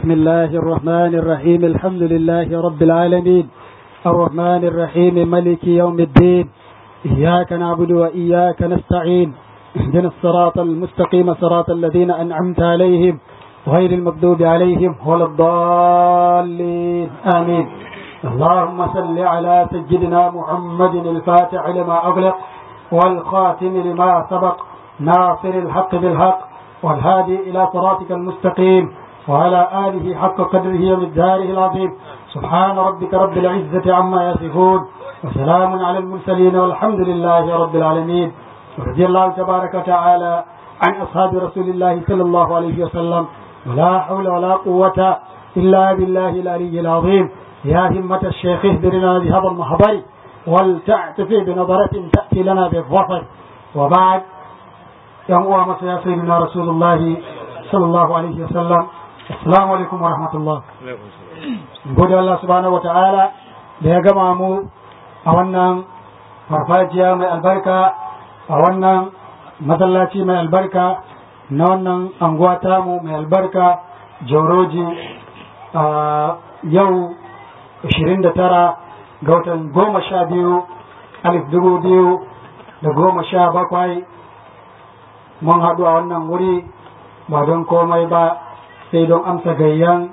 بسم الله الرحمن الرحيم الحمد لله رب العالمين الرحمن الرحيم ملك يوم الدين إياك نعبد وإياك نستعين اهدنا الصراط المستقيم صراط الذين أنعمت عليهم غير المغضوب عليهم ولا الضالين آمين اللهم صل على سيدنا محمد الفاتح لما أغلق والخاتم لما سبق ناصر الحق بالحق والهادي إلى صراطك المستقيم وعلى آله حق قدره ومقداره العظيم سبحان ربك رب العزة عما يصفون وسلام على المرسلين والحمد لله رب العالمين ورضي الله تبارك وتعالى عن أصحاب رسول الله صلى الله عليه وسلم ولا حول ولا قوة إلا بالله العلي العظيم يا همة الشيخ اهدرنا بهذا المحضر ولتعتفي بنظرة تأتي لنا بالظفر وبعد yan uwa masa ya sai na rasulullahi sallallahu alaihi wasallam assalamu alaikum wa rahmatullah gode Allah subhanahu wa ta'ala da ya gama mu a wannan farfajiya mai albarka a wannan masallaci mai albarka na wannan anguwa tamu mai albarka jauroji a yau 29 ga watan goma sha biyu alif dubu biyu da goma sha bakwai mun haɗu a wannan wuri ba don komai ba sai don amsa gayyan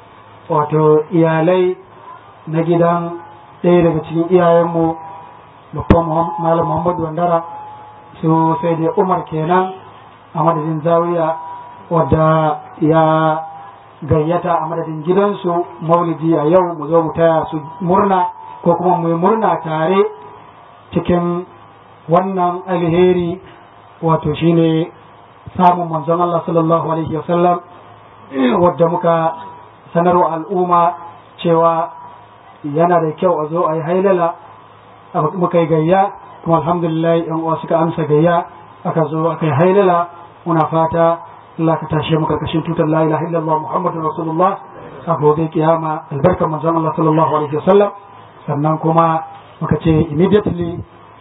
wato iyalai na gidan ɗaya daga cikin iyayenmu babban malam muhammadu wandara su sai dai umar kenan a madadin zawiya wadda ya gayyata a madadin gidansu maulidi a yau mu zo mu taya su murna ko kuma mu yi murna tare cikin wannan alheri wato shine samun manzon Allah sallallahu alaihi wasallam wadda muka sanarwa al'umma cewa yana da kyau a zo a yi hailala muka yi gayya kuma alhamdulillah yan uwa suka amsa gayya aka zo aka yi hailala muna fata Allah ka tashe mu karkashin tutar la ilaha illallah muhammadur rasulullah a gobe kiyama albarkar manzon Allah sallallahu alaihi wasallam sannan kuma muka ce immediately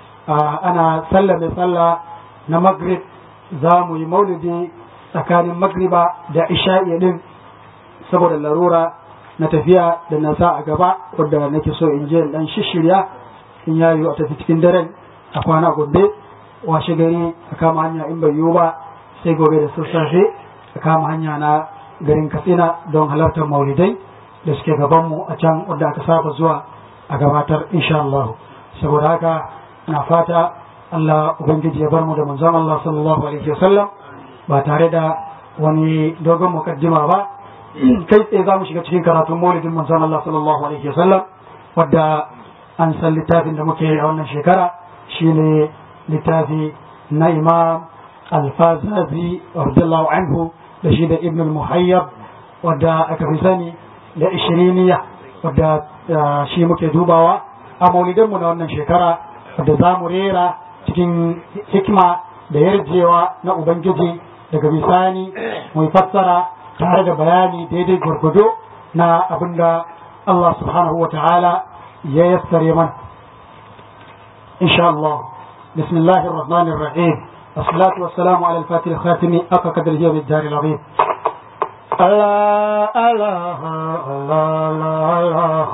ana sallame sallah na maghrib za mu yi maulidi tsakanin magriba da isha'i din saboda larura na tafiya da na sa a gaba wadda nake so in je dan shishirya in ya yiwu a tafi cikin daren a kwana gobe washe gari a kama hanya in bai yiwu ba sai gobe da sassafe a kama hanya na garin katsina don halartar maulidai da suke gabanmu a can wadda aka saba zuwa a gabatar insha Allah saboda haka na fata Allah Ubangiji ya bar mu da manzon Allah sallallahu alaihi wasallam ba tare da wani dogon mukaddima ba kai tsaye za mu shiga cikin karatun maulidin manzon Allah sallallahu alaihi wasallam wadda an san littafin da muke a wannan shekara shine littafi na Imam Al-Fazazi radiyallahu anhu da shi da Ibn al-Muhayyab wadda aka fi sani da ishiriniya wadda shi muke dubawa a maulidanmu na wannan shekara wadda za mu rera cikin hikima da yarjewa na Ubangiji daga bisani mai fassara tare da bayani daidai gwargwado na abinda Allah subhanahu wa ta'ala ya yassare mana. Insha Allah, bismillahir rahmanir rahim الصلاة والسلام على الفاتح الخاتم أقى قدره بالدار العظيم الله الله الله الله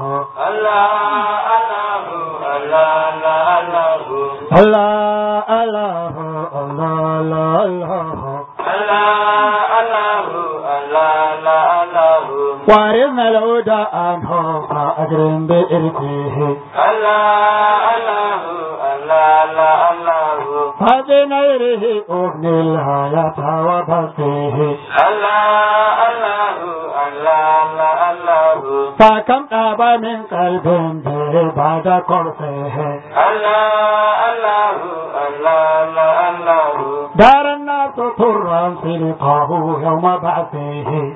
الله الله الله وارثنا الهدى عنه فأجرم بإرثه فبنيره أغني الحياة وبقيه فكم طاب من قلب به بعد قرصه دار الناس طرا سلقاه يوم بعثه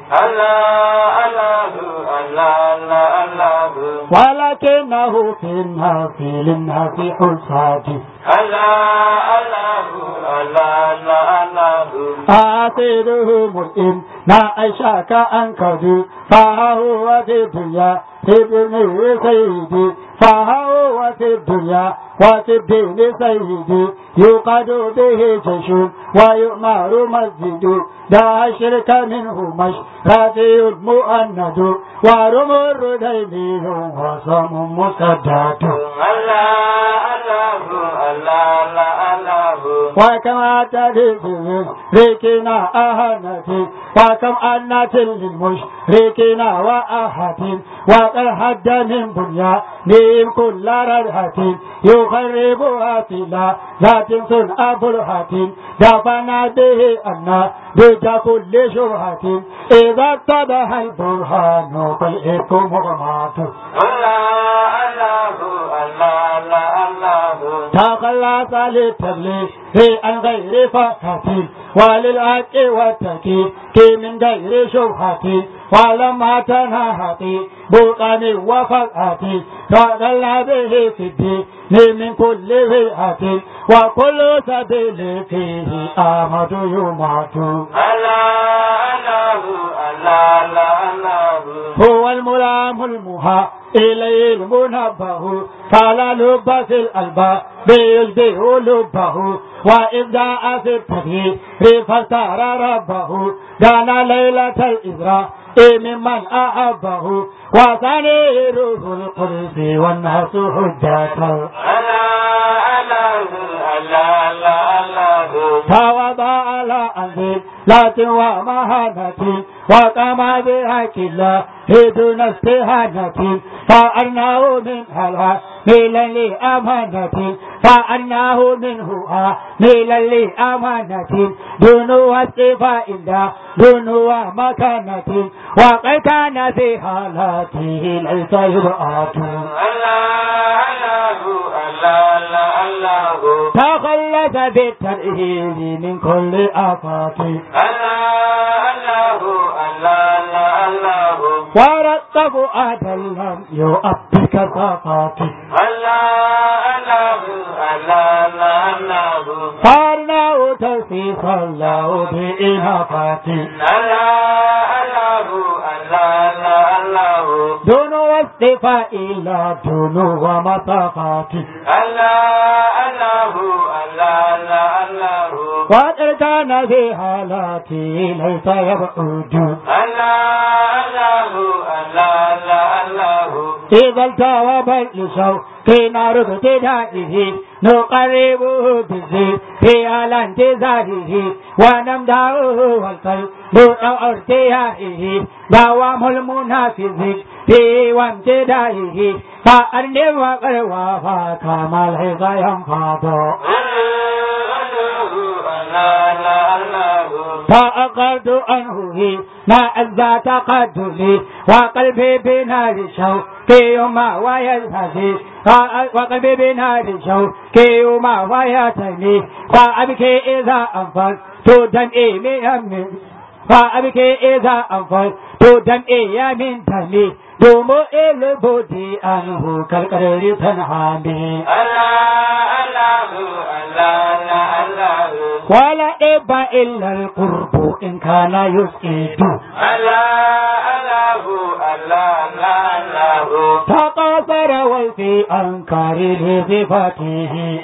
ولكنه في الناس للناس حساد الله الله الله الله الله آخره مرئم ما أشاك أنكد فهو في الدنيا ابن سيدي فهو في الدنيا وفي الدين سيدي يوقد به جيش ويؤمر مسجد لا شرك منه مشرفي مؤند ورمر ديني وصم مسدد الله الله الله الله وكما تدري ريكنا أهنتي وكم أنت للمشركين وأهتي وقد حد من بنيانهم كل ردهة يخربها في ذات صنع برهة دفن به أن ضد كل شبهة إذا اتضح البرهان فالإفك مغمات الله الله الله الله الله تخلص للتبليغ عن غير فقة وللحق والتكي من غير شبهة ولما تنهتي بطن وفقة تضل به في الدين من كل فئة وكل سبيل فيه آمد يمات الله الله الله الله هو الملام المها إليه المنبه فلا لب في الألباب بيشبه لبه وإبداء في التغيير فاختار ربه دان ليلة الإسراء ممن أحبه وثاني روح القدس والناس حجته توضع على أنزل لا ومهانة وقام بحق الله دون استهانة فأرناه من هلا ميلا لأمانة فأرناه منه ميلا لأمانة دون واستفاء الله دون ومكانة وقد كان في حالاته ليس يرآت تخلف بالترهيب من كل آفات ورتب آدم لم يؤبك صفات فارناه توفيقا له بإنافات دون واستفاء إلا دون ومسافات وقد كان في حالاتي ليس يبعد إذا التوب اللسو في نار ابتدائه نقربه بالذكر في على انتظاره ونمدعه والقلب أو ارتياحه دوام المنافذ في وامتدائه فأرنب وقروا فكما الحظ ينفض فأقرت عنه ما أذى تقدمي وقلبي بنار شوق يوما ويلهثي وقلبي بنار شوق يوما ويتمي فأبكي إذا أنفقت دمعي من فأبكي إذا أنفقت دمعي من دمي دومو البودي أنه كالقرر تنعمي ولا إبا إلا القرب إن كان يسئد تقاصر وفي أنكار لصفاته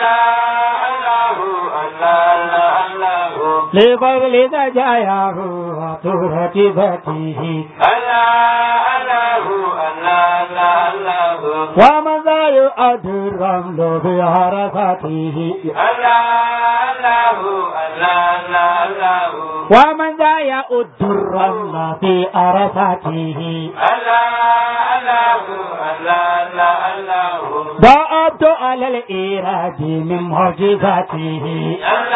لفضل دجاياه وطهرة ذاته ومن ذا يؤد الرمل في عرفاته ومن ذا يؤد الرمل في عرفاته ضعبت على الإيراد من معجزاته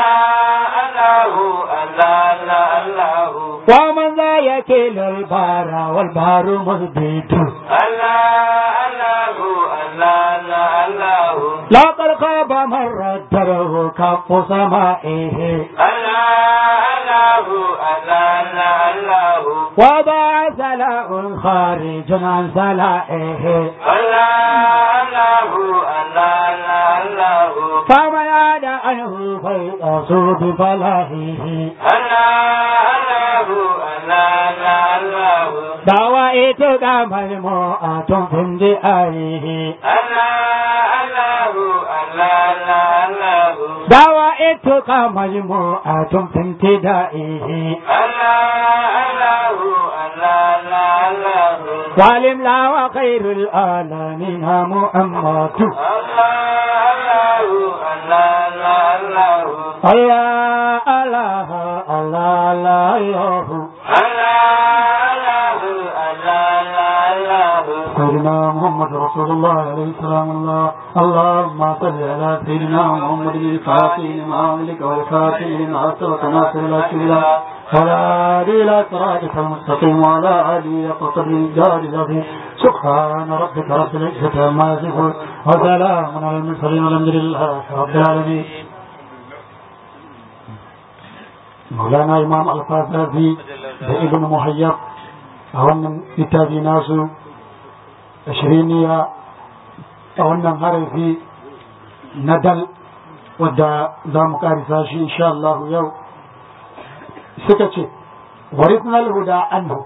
ومن ذا يكل البار والبار مثبت لقد خاب من ردره كف سمائه وبعث له خارج عن سلائه فما يعد عنه فيأس بفلاحه دوائتك مجموعة في اندئائه دوائتك مجموعة في انتدائه والإملا وخير العالمين محمد الله الله الله الله سيدنا محمد رسول الله عليه السلام الله اللهم صل على سيدنا محمد الفاتح لما أملك والفاتح لما سبق ناصر الأشهر ولا إلى صراطك المستقيم وعلى آله قصر الجار العظيم سبحان ربك رب العزة عما يصفون وسلام على المرسلين والحمد لله رب العالمين مولانا إمام الفازازي بابن مهيب أولا كتابي ناسو ashiriniya a wannan harafi na dal wadda za mu karisa shi insha Allah yau suka ce warisnal huda anhu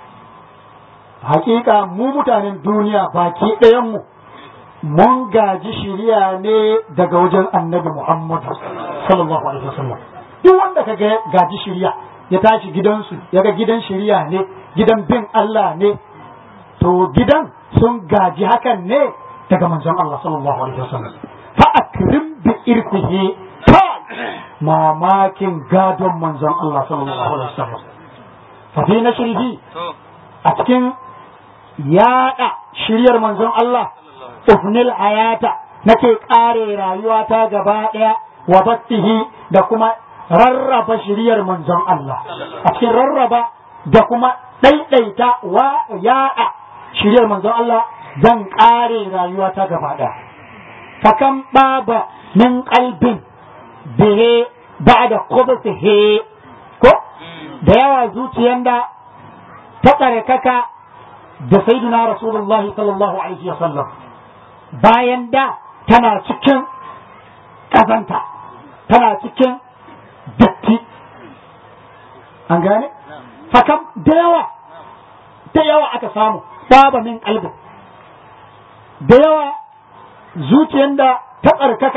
hakika mu mutanen duniya baki ɗayanmu mun gaji shiriya ne daga wajen annabi Muhammad sallallahu alaihi wasallam duk wanda ka gaji shiriya ya tashi gidansu ya ga gidan shiriya ne gidan bin Allah ne to gidan sun gaji hakan ne daga manzon Allah sallallahu alaihi wasallam fa akrim bi irfihi ta mamakin gadon manzon Allah sallallahu alaihi wasallam fa fi nashrihi a cikin yada shiryar manzon Allah ufnil hayata nake kare rayuwata gaba daya wa battihi da kuma rarraba shiryar manzon Allah a cikin rarraba da kuma ɗaiɗaita wa yaɗa shiryar manzon Allah zan ƙare rayuwa ta gaba ɗaya. Fakan baba min ƙalbin bihe ba da he ko da yawa zuciyar da ta tsarkaka da sayyiduna Rasulullahi sallallahu alaihi wasallam bayan da tana cikin ƙazanta tana cikin datti an gane? Fakan da yawa da yawa aka samu saba min kalbin da yawa zuciyar da ta tsarkaka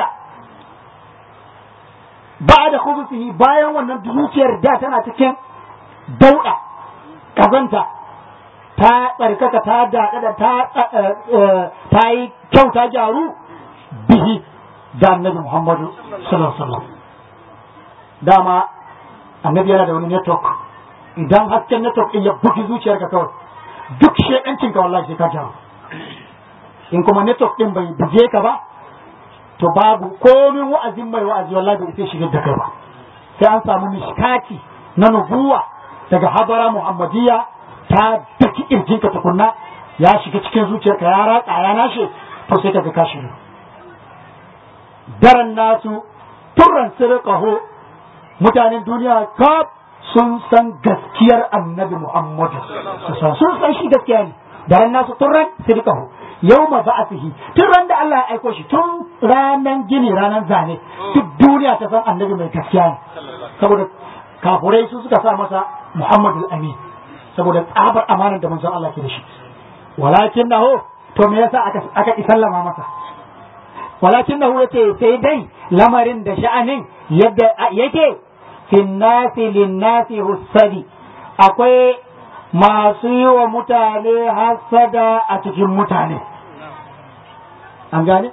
ba da kubusihi bayan wannan zuciyar da tana cikin dauɗa kazanta ta tsarkaka ta daɗa da ta yi kyau ta gyaru bihi da annabi muhammadu sallallahu alaihi wasallam dama annabi yana da wani network idan hasken network ɗin ya bugi zuciyarka kawai duk shedancin ka wallahi sai ka jawo in kuma network din bai buge ka ba to babu komin wa'azin mai wa'azi wallahi bai sai shigar da kai ba sai an samu mishkati na nubuwa daga habara muhammadiyya ta daki irjin ka tukunna ya shiga cikin zuciyarka ya ratsa ya nashe to sai ka ga ka shiru daren nasu turran sirqahu mutanen duniya kaf sun san gaskiyar annabi Muhammadu sun san shi gaskiya ne da ran nasu tun ran sirkahu yau ma ba'athihi tun ran da Allah ya aiko shi tun ranan gini ranan zane duk duniya ta san annabi mai gaskiya ne saboda kafurai su suka sa masa Muhammadu Amin saboda tsabar amanar da manzon Allah ke da shi walakin nahu to me yasa aka aka isallama masa walakin nahu yace sai dai lamarin da sha'anin yadda yake finnasi linnasi hussadi akwai masu yi wa mutane hasada a cikin mutane an gane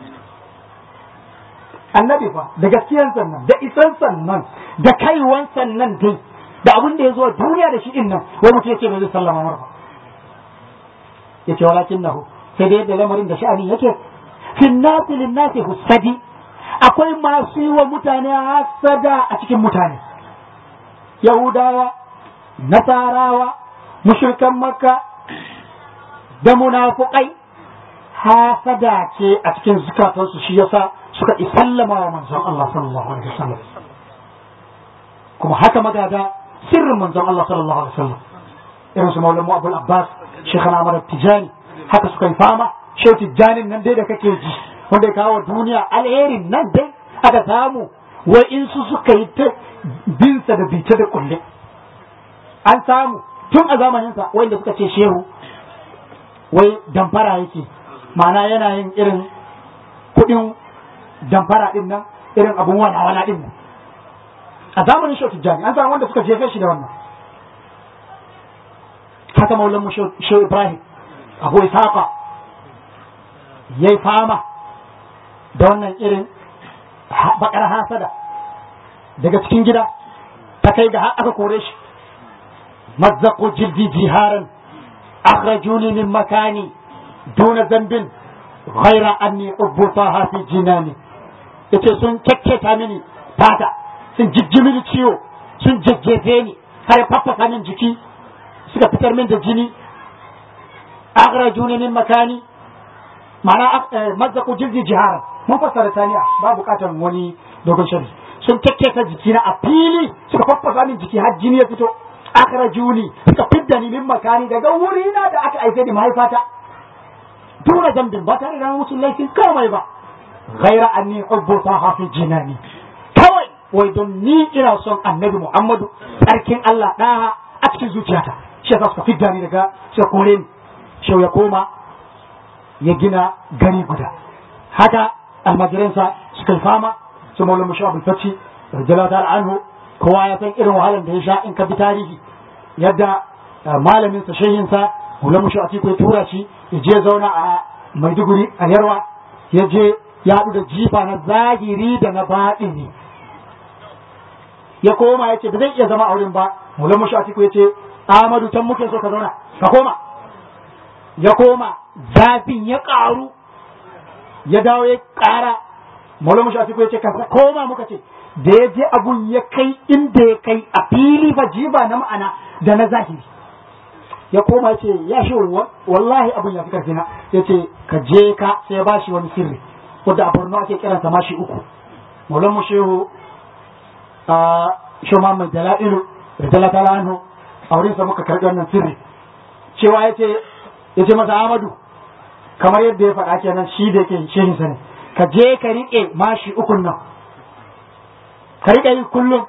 annabi fa da gaskiyan sannan da isan sannan da kaiwan sannan dai da abin da ya zo duniya da shi din nan wani mutum yake bai zai sallama marfa yace walakin nahu sai dai da lamarin da sha'ani yake finnasi linnasi hussadi akwai masu yi wa mutane hasada a cikin mutane yahudawa nasarawa mushrikan makka da munafukai hasada ce a cikin zukatansu shi yasa suka isallama wa manzon Allah sallallahu alaihi wasallam kuma haka magada sirrin manzon Allah sallallahu alaihi wasallam irin su maulamu abul abbas shekhan ahmad tijani haka suka yi fama shehu tijanin nan dai da kake ji wanda ya kawo duniya alherin nan dai aka samu wai in su suka yi ta binsa da bice da kulle an samu tun a zamaninsa wanda suka ce shehu wai damfara yake ma'ana yana yin irin kuɗin damfara ɗin nan irin abun wala-wala ɗin nan a zamanin shehu tijjani an samu wanda suka jefe shi da wannan haka maulan mu shehu ibrahim abu ishaqa yayi fama da wannan irin bakar hasada daga cikin gida ta kai ga har aka kore shi mazzaqu jildi jiharan akhrajuni min makani duna zambin ghaira anni ubutaha fi jinani yace sun kekketa mini fata sun jijji mini ciwo sun jajjefe ni har faffasa min jiki suka fitar min da jini akhrajuni min makani ma'ana mazzaqu jildi jiharan mun fassara taniya ba bukatar wani dogon shari sun kekketa jikina a fili suka faffasa min jiki har jini ya fito akhrajuni suka fidda ni min makani daga wurina da aka aike ni mahaifata duna zambin ba tare da musu laifin kamai ba ghaira anni hubbu taha fi jinani kawai wai don ni ina son annabi muhammadu tsarkin allah ɗaya a cikin zuciyata shi yasa suka fidda ni daga suka kore ni shau ya koma ya gina gari guda haka almajiransa suka yi fama su maula musha abul faci radiyallahu ta'ala anhu kowa ya san irin wahalar da ya sha in ka bi tarihi yadda malamin sa shehin sa maula musha atiku ya tura shi ya je zauna a maiduguri a yarwa ya je ya haɗu da jifa na zahiri da na baɗini ya koma ya ce ba zai iya zama a wurin ba maula musha atiku ya ce Ahmadu can muke so ka zauna ka koma ya koma zafin ya ƙaru ya dawo ya ƙara maula mushi atiku ya ce ka koma muka ce da ya je abun ya kai inda ya kai a fili ba jiba na ma'ana da na zahiri ya koma ya ce ya shi wallahi abun ya fi karfi na ya ce ka je ka sai ya bashi wani sirri wadda a borno ake kiransa mashi uku maula mushehu a shoma mai dala'ilu da dalata anhu a wurinsa muka karɓi wannan sirri cewa ya ce ya ce masa Amadu kamar yadda ya faɗa kenan shi da yake shehin sa ne ka je ka riƙe mashi ukun nan ka riƙe yi kullum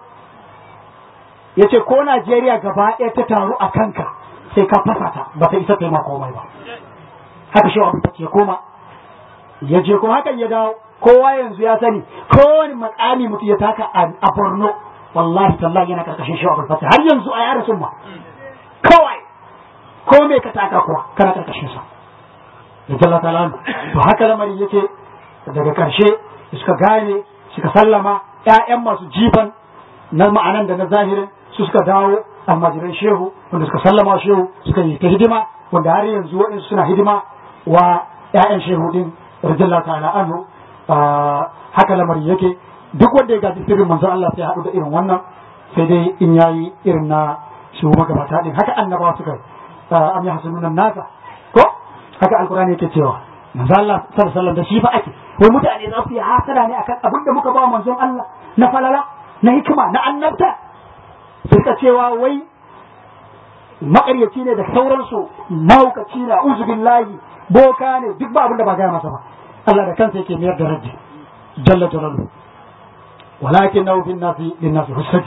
ya ce ko Najeriya gaba ɗaya ta taru a kanka sai ka fasa ta ba ta isa taimaka komai ba haka shi abu ya koma ya je kuma hakan ya dawo kowa yanzu ya sani kowane makami mutum ya taka a Borno wallahi tallahi yana karkashin shi abu har yanzu a yara sun ma kawai ko me ka taka kuwa kana karkashin sa da jalla ta'ala to haka lamarin yake daga karshe suka gane suka sallama ƴaƴan masu jifan na ma'anan da na zahirin su suka dawo almajiran shehu wanda suka sallama shehu suka yi ta hidima wanda har yanzu waɗansu suna hidima wa ƴaƴan shehu din radiyallahu ta'ala anhu haka lamarin yake duk wanda ya gaji sirrin manzon Allah sai haɗu da irin wannan sai dai in yayi irin na su magabata din haka annabawa suka am yahsununa nasa ko haka alqur'ani yake cewa manzo Allah sallallahu alaihi wasallam da shi fa ake wai mutane za su yi hasada ne akan abin da muka ba manzon Allah na falala na hikima na annabta suka cewa wai makaryaci ne da sauransu mahaukaci na uzu billahi boka ne duk ba abin da ba gaya masa ba Allah da kansa yake mayar da raddi jalla jalaluhu walakin nahu bin nasi lin nasi husadi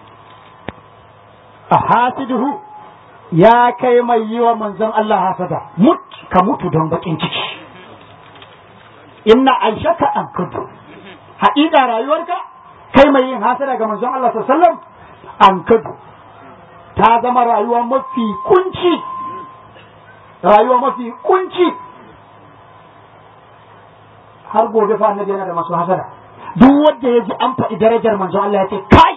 ahasiduhu ya kai mai yi wa manzon Allah hasada mut ka mutu don bakin ciki inna aishaka an kudu haƙiƙa rayuwarka kai mai yin hasada ga manzon Allah sallallahu an kudu ta zama rayuwa mafi kunci rayuwa mafi kunci har gobe fa annabi yana da masu hasada duk wanda ya ji an faɗi darajar manzon Allah ya ce kai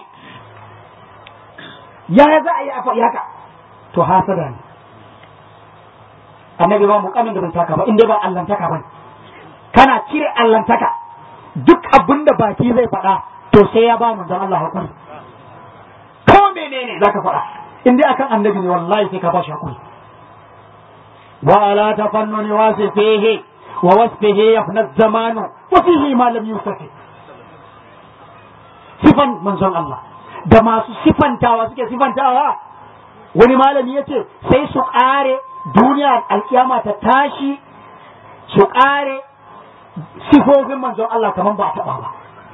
ya za a yi a faɗi haka to hasada ne annabi ba mukamin da bai taka ba inda ba allantaka ba kana cire allantaka duk abin da baki zai faɗa to sai ya ba manzon Allah hakuri ko menene zaka faɗa in dai akan annabi ne wallahi sai ka ba shi hakuri wa ala tafannuni wasifihi wa wasfihi yafna zamanu wa fihi ma lam yusafi sifan manzon Allah da masu sifantawa suke sifantawa wani malami ya ce sai su ƙare duniya alkiyama ta tashi su ƙare sifofin manzon Allah kamar ba a taɓa ba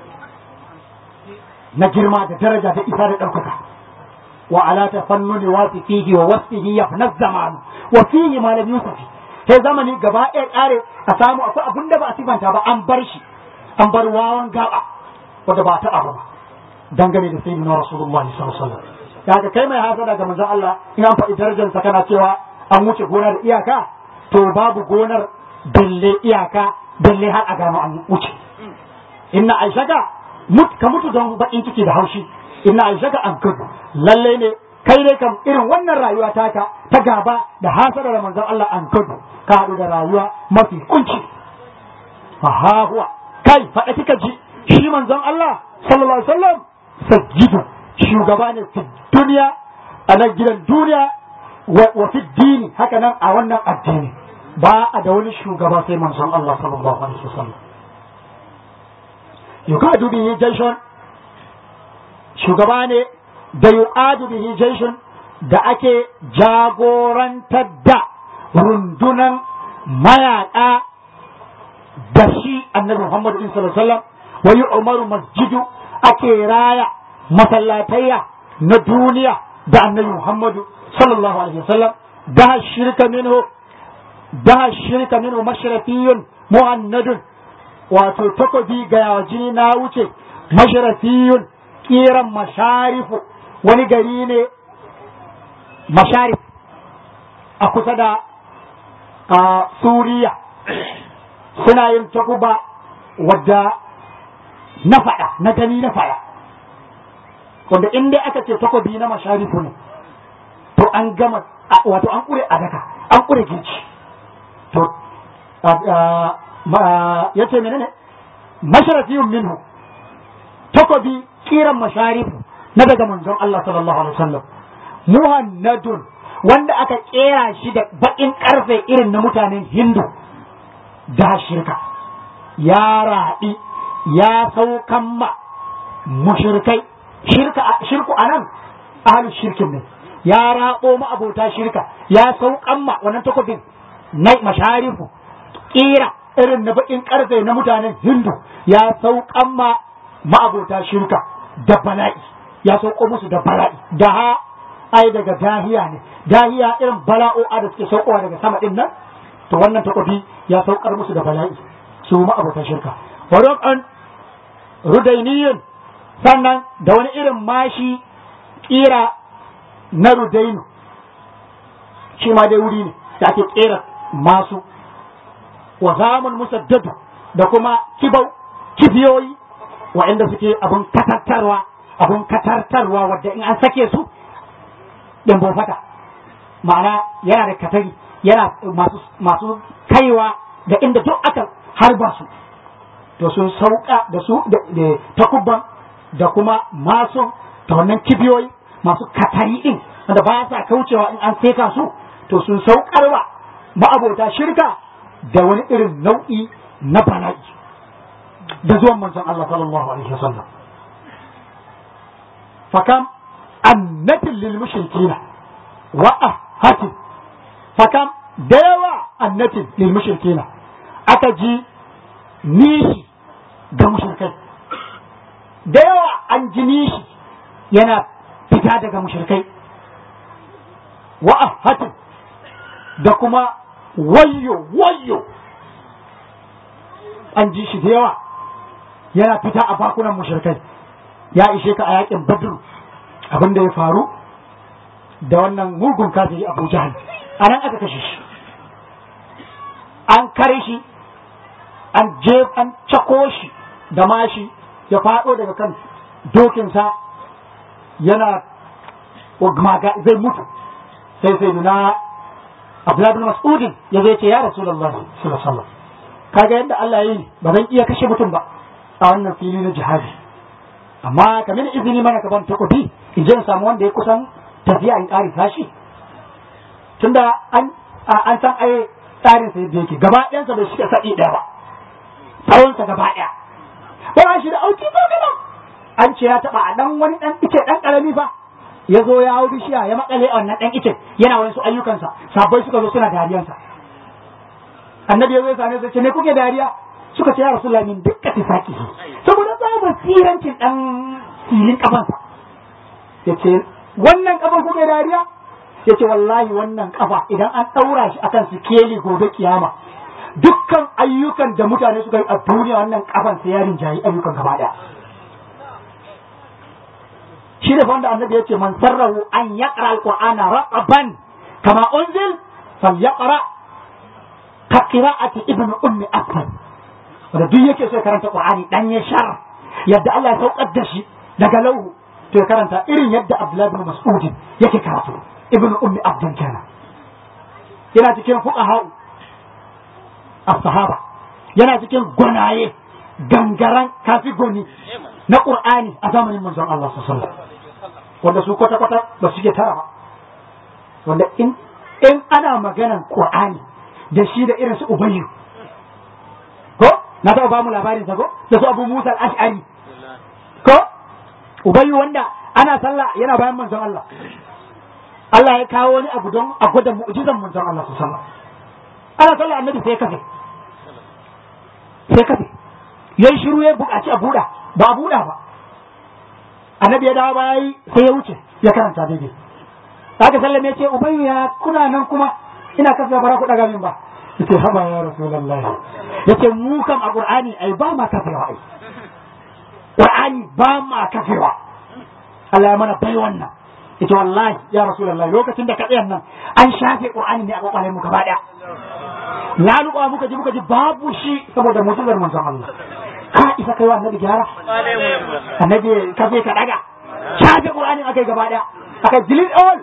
na girma da daraja da isa da ɗaukaka wa ala tafannuni wa fihi wa wasfihi yafna zamanu wa fihi malam yusufi sai zamani gaba ɗaya ƙare a samu akwai abin da ba a sifanta ba an bar shi an bar wawan gaba wanda ba a taɓa ba dangane da sayyidina rasulullahi sallallahu alaihi wasallam daga kai mai hasada ga manzon Allah in an faɗi darajarsa kana cewa an wuce gona da iyaka to babu gonar dalle iyaka dalle har a gano an wuce inna aishaka mut ka mutu don bakin ciki da haushi inna aishaka an kudu lalle ne kai ne kam irin wannan rayuwa taka ta gaba da hasada da manzon Allah an kudu ka haɗu da rayuwa mafi kunci fa ha huwa kai faɗa kika ji shi manzon Allah sallallahu alaihi wasallam sajjidu shugaba ne fi duniya a nan gidan duniya wa fi dini haka nan a wannan addini ba a da wani shugaba sai manzon Allah sallallahu alaihi wasallam yukadu bihi jaishon shugaba ne da yu'adu bihi jaishon da ake jagorantar da rundunan mayaƙa da shi annabi Muhammad sallallahu alaihi wasallam wa yu'maru masjidu ake raya masallatayya na duniya da annabi Muhammadu sallallahu alaihi wasallam da shirka minhu da shirka minhu mashrafiyun muhannadun wato takobi ga jini na wuce mashrafiyun kiran masharifu wani gari ne masharif a kusa da a suriya suna yin takuba wadda na faɗa na gani na faɗa wanda in dai aka ce takobi na masharifu ne to an gama wato an kure a daka an kure girki to ya ce menene masharafiyun minhu takobi kiran masharifu na daga manzon Allah sallallahu alaihi wasallam muhannadun wanda aka kera shi da bakin karfe irin na mutanen hindu da shirka ya raɗi ya saukan ma mushrikai shirka shirku anan ahlu shirkin ne ya rabo ma abota shirka ya saukan ma wannan takobin na masharifu kira irin na bakin karfe na mutanen hindu ya saukan ma ma'abota shirka da bala'i ya sauko musu da bala'i da ha ai daga dahiya ne dahiya irin bala'o'a da suke saukowa daga sama din nan to wannan takobi ya saukar musu da bala'i su ma'abota shirka wa an rudainiyin sannan da wani irin mashi kira na rudainu shi ma dai wuri ne da ake kera masu wa zamun musaddadu da kuma kibau kibiyoyi waɗanda suke abun katartarwa abun katartarwa wadda in an sake su ɗin fata ma'ana yana da katari yana masu, masu kaiwa da inda duk aka harba su to sun sauka da su da takubban da kuma masu da wannan kibiyoyi masu katari ɗin wanda ba sa kaucewa in an seka su to sun saukarwa ma'abota shirka da wani irin nau'i na bala'i da zuwan manzon Allah sallallahu alaihi wasallam fakam annatin lil mushrikina wa ahatin fakam da yawa annatin lil mushrikina aka ji nishi ga mushrikai da yawa an ji nishi yana fita daga mushrikai wa ahatin da kuma wayyo wayyo an ji shi da yawa yana fita a bakunan mushrikai ya ishe ka a yakin badru abin da ya faru da wannan mugun kafiri abu jahal a nan aka kashe shi an kare shi an je an cako shi da mashi ya faɗo daga kan dokinsa yana zai mutu sai sai nuna Abdullahi bin Mas'udin ya zai ce ya Rasulullahi sallallahu alaihi wasallam kaga yadda Allah ya yi ba zan iya kashe mutum ba a wannan fili na jihadi amma ka mini izini mana ka ban takobi in je in samu wanda ya kusan tafiya in ƙari tashi tunda an an san ai tsarin sa yadda yake gaba ɗayansa bai shiga sa'i ɗaya ba tsawonsa gaba ɗaya ba shi da auki ko gaba an ce ya taba a dan wani dan ice dan karami fa ya zo ya hau bishiya ya makale a wannan dan ice yana wani su ayyukansa sabbai suka zo suna dariyansa annabi ya zo ya same su ce me kuke dariya suka ce ya rasulullahi min dukkan tifaki saboda tsabar sirancin dan filin kafansa ya ce wannan kafan kuke dariya ya ce wallahi wannan kafa idan an ɗaura shi akan sikeli gobe kiyama dukkan ayyukan da mutane suka yi a duniya wannan kafan sai ya rinjayi ayyukan gaba ɗaya shi ne wanda annabi ya ce man sarrahu an yaqra alqur'ana raqaban kama unzil falyaqra ka qira'ati ibn ummi akbar wanda duk yake so ya karanta qur'ani dan ya shar yadda Allah ya saukar da shi daga lauhu to ya karanta irin yadda Abdullahi bin Mas'ud yake karatu ibn ummi abdul kana yana cikin fuqaha as-sahaba yana cikin gwanaye gangaran kafi goni na qur'ani a zamanin manzon Allah sallallahu alaihi wasallam wanda su kwata kwata ba su ke tara ba wanda in in ana maganan qur'ani da shi da irin su ubayyu ko na taɓa ba mu labarin sa ko da su abu musa al-ash'ari ko ubayyu wanda ana sallah yana bayan manzon Allah Allah ya kawo wani abu don a gwada mu'jizan manzon Allah su sallah ana sallah annabi sai kafe sai kafe yayi shiru ya buƙaci a buɗa ba a buɗa ba annabi ya dawo baya yi sai ya wuce ya karanta daidai aka sallame ya ce ubayyu ya kuna nan kuma ina kasa bara ku daga min ba yace haba ya rasulullahi yace mu kam a qur'ani ai ba ma kafewa ai qur'ani ba ma kafewa Allah ya mana bai wannan yace wallahi ya rasulullahi lokacin da ka tsaya nan an shafe qur'ani ne a kwakwalen mu gaba daya ya luƙa muka ji muka ji babu shi saboda mutuwar manzon Allah ka isa kai wa annabi gyara annabi ka je ka daga shafe qur'ani akai gaba daya akai delete all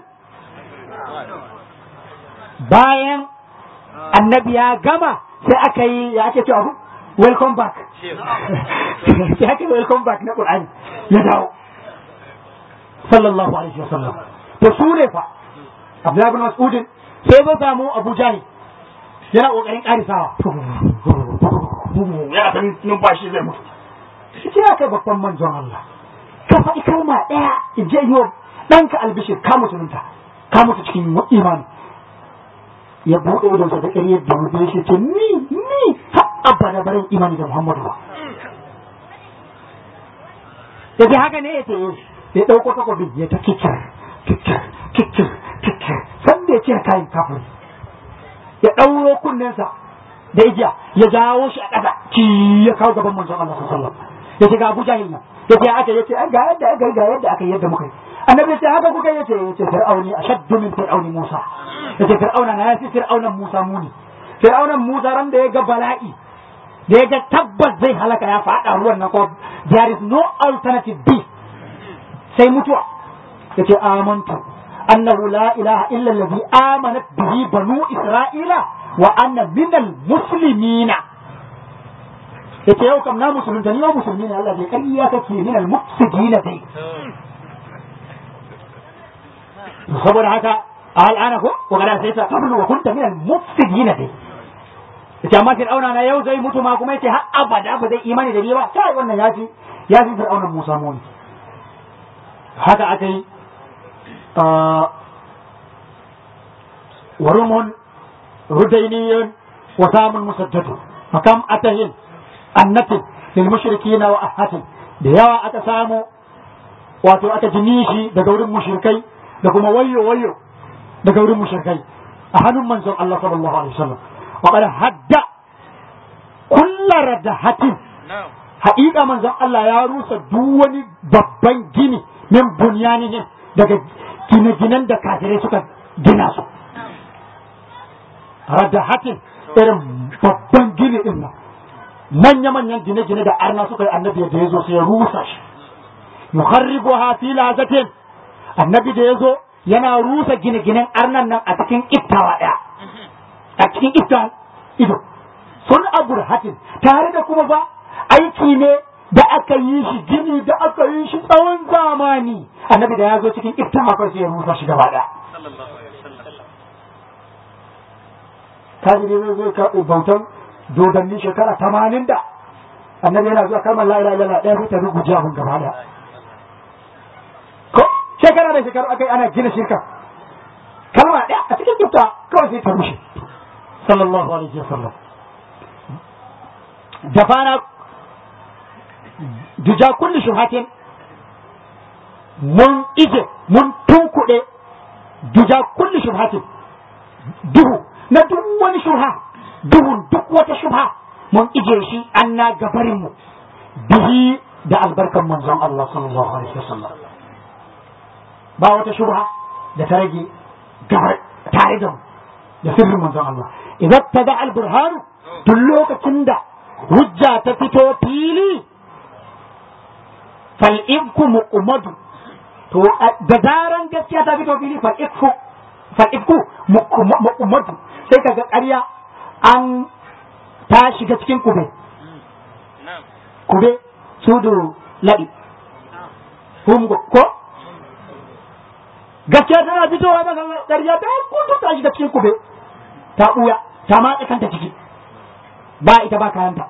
bayan annabi ya gama sai aka yi ya ake cewa welcome back sai aka yi welcome back na qur'ani ya dawo sallallahu alaihi wasallam to su ne fa abdullahi bin mas'udin sai zo samu abu jahil yana kokarin karisawa yana ta numfashi zai mutu sai ya kai babban manzon Allah ka faɗi kalma ɗaya in je yi wa ɗanka albishir ka mutunta ka mutu cikin imani ya buɗe idonsa da ƙaryar da mutum shi ce ni ni har abada barin imani da Muhammadu ba ya ce haka ne ya ce ya ɗauko takobi ya ta kikir kikir kikir kikir sanda ya ce kayan kafin ya ɗauro kunnensa da igiya ya jawo shi a ƙasa ki ya kawo gaban manzon Allah sallallahu alaihi ya ce ga Abu Jahil nan ya ce haka ya ce ga yadda aka yi ga yadda aka yi yadda muka yi annabi ya ce haka kuka ya ce ya ce fir'auni ashaddu min fir'auni Musa ya ce fir'auna na ya fi fir'aunan Musa muni fir'aunan Musa ran da ya ga bala'i da ya ga tabbas zai halaka ya faɗa ruwan nan ko there is no alternative B sai mutuwa ya ce amantu annahu la ilaha illa allazi amanat bihi banu isra'ila wa anna minal muslimina yace yau kam na musulunta ni ma musulmi ne Allah bai kariya kake minal mufsidina dai saboda haka al'ana ko wa kada sai ta qablu wa kunta minal mufsidina dai yace amma fir'auna na yau zai mutu ma kuma yace har abada ba zai imani da ni ba kai wannan yafi yafi fir'auna Musa muni haka aka yi warumun rudainiyun wa samun musaddadu makam atahin annatin lil mushrikina wa ahatin da yawa aka samu wato aka ji nishi daga wurin mushrikai da kuma wayo wayo daga wurin mushrikai a hannun manzon Allah sallallahu alaihi wasallam wa qad hadda kullu radahatin haƙiƙa manzon Allah ya rusa duk wani babban gini min bunyanihim daga gine-ginen da kafirai suka gina su radahatin irin babban gini din nan manya-manyan gine-gine da arna suka yi annabi da ya zo sai ya rusa shi yuharribuha fi lazatin annabi da ya zo yana rusa gine-ginen arnan nan a cikin iftawa ɗaya a cikin iftawan ido sun aburhatin tare da kuma ba aiki ne da aka yi shi gini da aka yi shi tsawon zamani annabi da ya zo cikin iftawa kawai sai ya rusa shi gaba ɗaya kaji ne zai zai karɓi bautan dodanni shekara tamanin da annabi yana zuwa kalmar la ilaha illallah ɗaya sai ta ruguje abin gaba ɗaya shekara da shekaru aka yi ana gina shirka kalma ɗaya a cikin kifta kawai sai ta rushe sallallahu alaihi wasallam da fara duja kulli shubhatin mun ije mun tunkuɗe duja kulli shubhatin duhu na duk wani shubha duhun duk wata shubha mun ije shi an na gabarin mu bihi da albarkan manzon Allah sallallahu alaihi wasallam ba wata shubha da ta rage gabar tare da mu da sirrin manzon Allah idan ta da alburhanu duk lokacin da hujja ta fito fili fal'ibku mu'umadu to da zaran gaskiya ta fito fili fal'ibku fal'ibku mu'umadu sai kaga ƙarya an ta shiga cikin kube kube sudu laɗi hungo ko gaskiya tana fitowa daga ƙarya ta kudu ta shiga cikin kube ta ɓuya ta matsa kanta ciki ba ita ba kayanta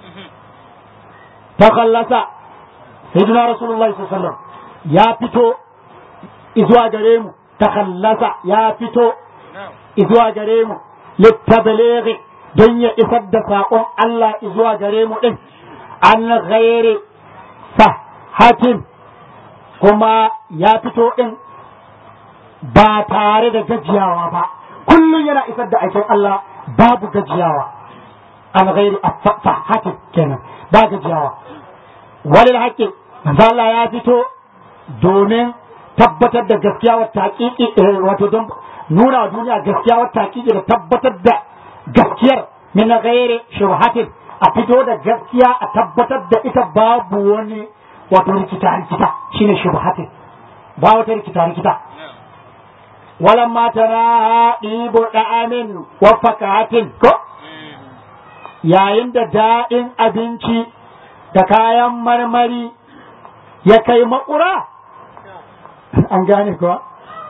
ta kallasa sayyidina rasulullahi sallallahu alaihi wasallam ya fito izuwa gare mu ta kallasa ya fito izuwa gare mu littabalighi don ya isar da saƙon Allah izuwa gare mu din an ghairi sahatin kuma ya fito din ba tare da gajiyawa ba kullum yana isar da aikin Allah babu gajiyawa an gairi fahatin kenan ba gajiyawa walil haƙƙi manzo Allah ya fito domin tabbatar da gaskiya wa taƙiƙi wato don nuna wa duniya gaskiya wa taƙiƙi da tabbatar da gaskiyar min gairi shubhatin a fito da gaskiya a tabbatar da ita babu wani wato rikita rikita shine shubhatin ba wata rikita rikita ولما ترى ɗibo ɗa'amin wa fakatin ko yayin da daɗin abinci da kayan marmari ya kai makura an gane kuwa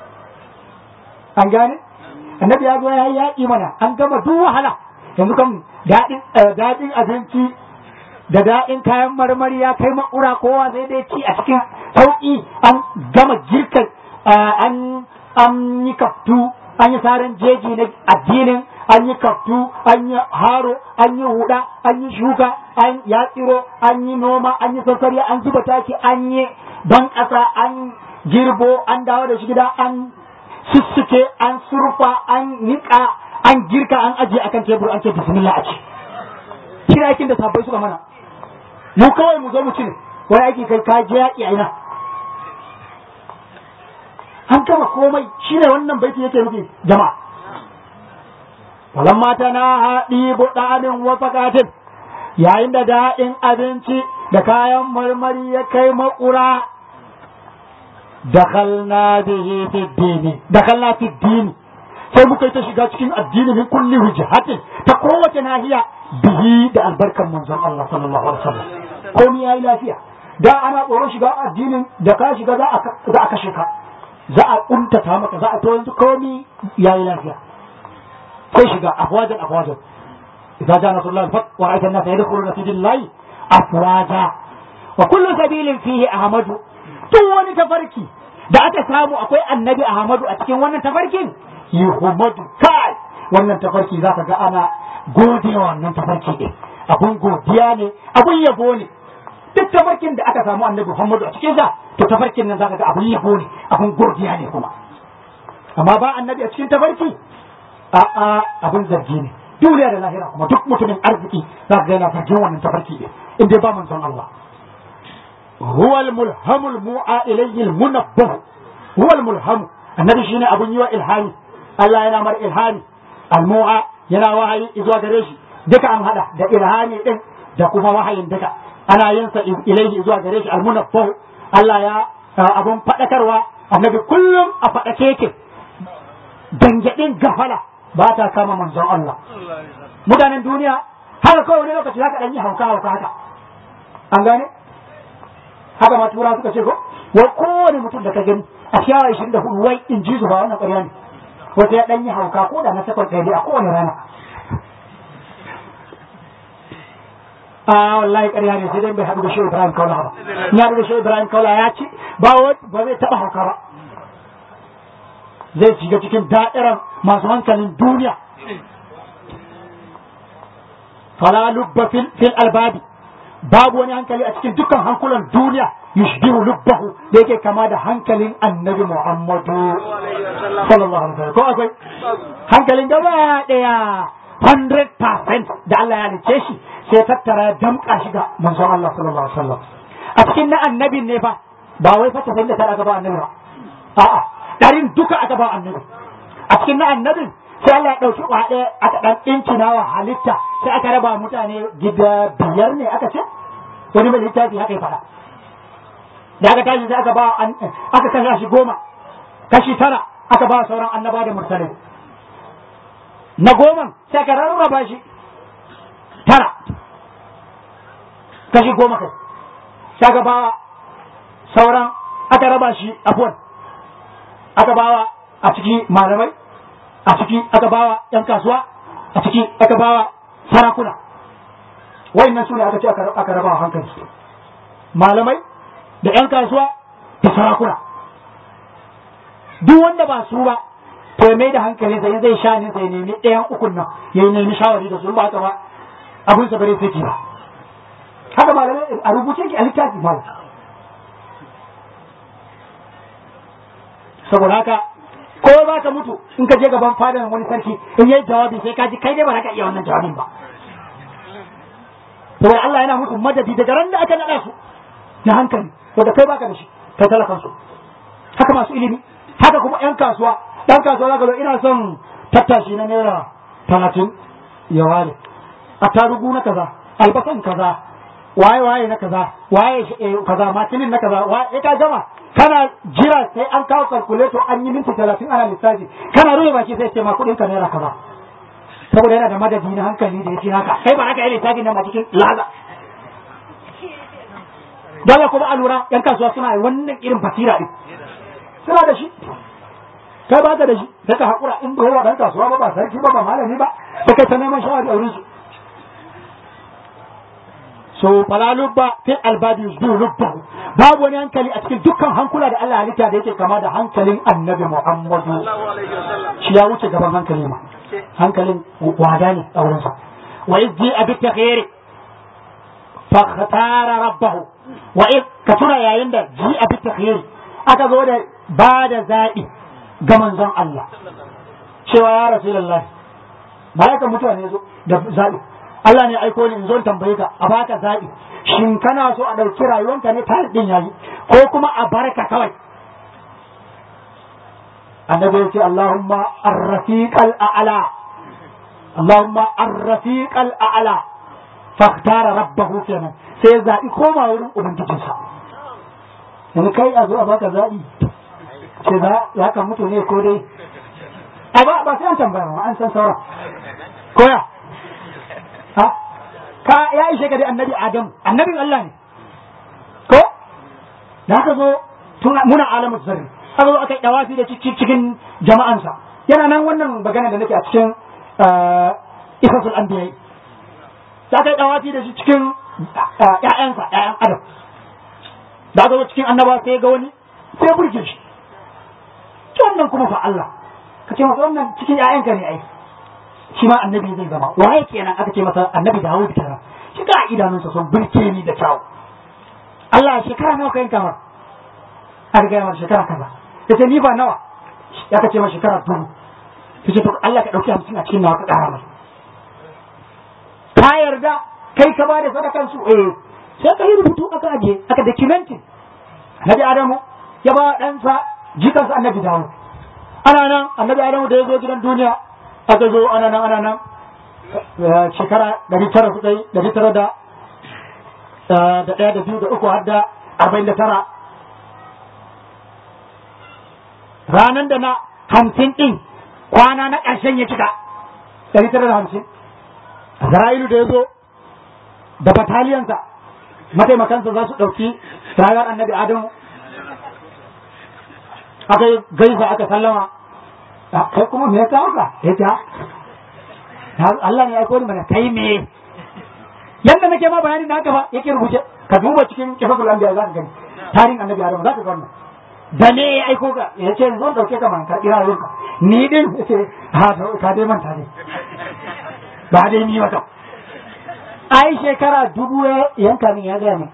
an gane annabi ya zo ya yi yaƙi mana an gama duk wahala yanzu kan daɗin abinci da daɗin kayan marmari ya kai makura kowa sai dai ci a cikin sauƙi an gama girka an an yi kaftu an yi saran jeji na addinin an yi kaftu an yi haro an yi huda an yi shuka an ya tsiro an yi noma an yi sassari an zuba taki an yi ban ƙasa an girbo an dawo da shi gida an sussuke an surfa an niƙa an girka an ajiye akan tebur an ce bismillah a ci shi aikin da sabbai suka mana mu kawai mu zo mu ci ne wani aiki kai ka je yaƙi a ina an gama komai shi ne wannan baiti yake nufi jama'a walamma tana haɗi buɗaɗin wa fakatin yayin da daɗin abinci da kayan marmari ya kai makura dakhalna bihi fi dini dakhalna fi dini sai muka yi ta shiga cikin addini min kulli wujhatin ta kowace nahiya bihi da albarkan manzon Allah sallallahu alaihi wasallam komai yayi lafiya da ana tsoron shiga addinin da ka shiga za a kashe ka za a kuntata maka za a to yanzu komi yayi lafiya sai shiga afwajan afwajan idza jaa nasrullah al-fath wa ra'aita an-nas yadkhuluna fi dinillahi afwaja wa kullu sabilin fihi ahmadu duk wani tafarki da aka samu akwai annabi ahmadu a cikin wannan tafarkin yuhmadu kai wannan tafarki zaka ga ana gode wa wannan tafarki din abun godiya ne abun yabo ne duk tafarkin da aka samu annabi Muhammadu a cikin sa to tafarkin nan zaka ga abun yabo ne abun godiya ne kuma amma ba annabi a cikin tafarki a a abun zargi ne duniya da lahira kuma duk mutumin arziki zaka ga yana zargin wannan tafarki din in dai ba manzon Allah huwa al-mulhamu al-mu'a ilayhi al-munabbah huwa al-mulhamu annabi shine abun yiwa ilhami Allah yana mar ilhami al-mu'a yana wahayi zuwa gare shi duka an hada da ilhami din da kuma wahayin duka ana yin sa ilaihi zuwa gare shi almunaffahu Allah ya abun fadakarwa annabi kullum a fadake yake dangadin gafala ba ta kama manzon Allah mutanen duniya haka kawai wani lokaci haka dan yi hauka hauka haka an gane haka ma tura suka ce ko wa kowane mutum da ka gani a shawa 24 wai in ji su ba wannan ƙarya ne wata ya dan yi hauka ko da na sakon ɗaya a kowane rana a wallahi ƙarya ne sai dai bai haɗu da shi Ibrahim Kaula ba ya haɗu da shi Ibrahim Kaula ya ci ba ba zai taɓa hauka ba zai shiga cikin da'irar masu hankalin duniya fala lubba fil albabi babu wani hankali a cikin dukkan hankulan duniya yushbihu lubbahu da yake kama da hankalin annabi Muhammadu sallallahu alaihi wasallam ko akwai hankalin gaba daya 100% da Allah ya halice shi sai tattara ya damka shi ga manzon Allah sallallahu alaihi wasallam a cikin na annabin ne fa ba wai fa tafin da ta aka ba annabi ba a'a darin duka aka ba annabi a cikin na annabin sai Allah ya dauki kwaɗe aka dan incina wa halitta sai aka raba mutane gida biyar ne aka ce wani mai littafi haka ya faɗa da aka tashi sai aka ba aka kasa shi goma kashi tara aka ba sauran annaba da mursalai na goma sai aka rarraba shi tara kashi goma kai sai aka ba sauran aka raba shi afuwan aka bawa a ciki malamai a ciki aka bawa yan kasuwa a ciki aka bawa sarakuna wayannan su ne aka ce aka raba hankali malamai da yan kasuwa da sarakuna duk wanda ba su ba to ya mai da hankali sai zai sha ne sai nemi ɗayan ukun nan ya nemi shawari da su ba haka ba abin sa bare sai ba haka malamai a rubuce ki a littafi malam saboda haka ko za ka mutu in ka je gaban fadan wani sarki in yi jawabi sai ka ji kai dai ba za ka iya wannan jawabin ba saboda Allah yana mutu madadi daga ran da aka naɗa su na hankali wanda kai baka da shi kai talakan su haka masu ilimi haka kuma yan kasuwa dan kasuwa zaka zo ina son tattashi na naira talatin ya ware a tarugu na kaza albasan kaza waye waye na kaza waye kaza makinin na kaza waye ka gama kana jira sai an kawo calculator an yi minti talatin ana lissafi kana rufe baki sai ce ma kuɗin ka naira kaza saboda yana da madadi na hankali da yake haka kai ba haka yi lissafi nan a cikin laza dole kuma a lura yan kasuwa suna wannan irin basira din suna da shi kai ba ka da shi sai ka haƙura in ba yawa ɗan kasuwa ba ba sarki ba ba malami ba sai kai ta neman shawari a wurin su so fala lubba fil albabi yusbihu lubbahu babu wani hankali a cikin dukkan hankula da Allah halitta da yake kama da hankalin annabi Muhammadu shi ya wuce gaban hankali ma hankalin wada ne a wurinsa wa izji abi takhairi fa khatara rabbahu wa iz ka tuna yayin da ji abi takhairi aka zo da ba da zaɓi ga manzon Allah cewa ya rasulullahi malaika mutuwa ne zo da zaɓi Allah ne aiko ni in zo tambaye ka a baka zaɓi shin kana so a ɗauki rayuwanka ne tare din yayi ko kuma a barka kawai annabi ya ce Allahumma ar-rafiq al-a'la Allahumma ar-rafiq al-a'la fakhtara rabbahu kenan sai ya zaɓi koma wurin ubangijinsa yanzu kai a zo a baka zaɓi ce za ka mutu ne ko dai a ba ba sai an tambaya ba an san sauran koya ha ka ya ishe ka dai annabi adam annabin Allah ne ko da aka zo tun muna alamu zarri aka zo aka yi dawafi da cikin jama'ansa yana nan wannan magana da nake a cikin isasul anbiya da aka yi dawafi da shi cikin ƴaƴansa ƴaƴan adam da aka zo cikin annaba sai ga wani sai burge shi wannan kuma fa Allah ka ce masa wannan cikin ƴaƴanka ne ai shi ma annabi zai zama waye kenan aka ce masa annabi Dawud kenan shi ga idanunsa sun burke ni da kyau Allah shekara nawa kai kamar aka ga masa shekara kaza yace ni ba nawa ya ka ce masa shekara dubu yace to Allah ka dauki hamsin a cikin nawa ka kara mai ka yarda kai ka bada sadakan su eh sai ka yi rubutu aka aje aka documenting Nabi Adamu ya ba ɗansa jikansa annabi Dawud ana nan annabi Adamu da ya zo gidan duniya aka zo ana nan ana nan shekara ɗari tara su ɗai ɗari tara da da ɗaya da biyu da uku har da arba'in da tara ranar da na hamsin ɗin kwana na ƙarshen ya cika ɗari tara da hamsin Zara'ilu da ya zo da bataliyansa mataimakansa za su ɗauki rayuwar annabi Adamu aka yi gaisa aka sallama kai kuma me ya kawo ka ya ta Allah ne ya aiko ni mana kai me yanda nake ma bayani na haka ba yake rubuce ka duba cikin kifatul anbiya za ka gani tarihin annabi Adam za ka ga wannan da ne ya aiko ka ya ce zo dauke ka man karɓi rayuwarka ni din ya ce ha to ka dai manta ne ba dai ni wata ai shekara dubu ya yanka min ya gaya min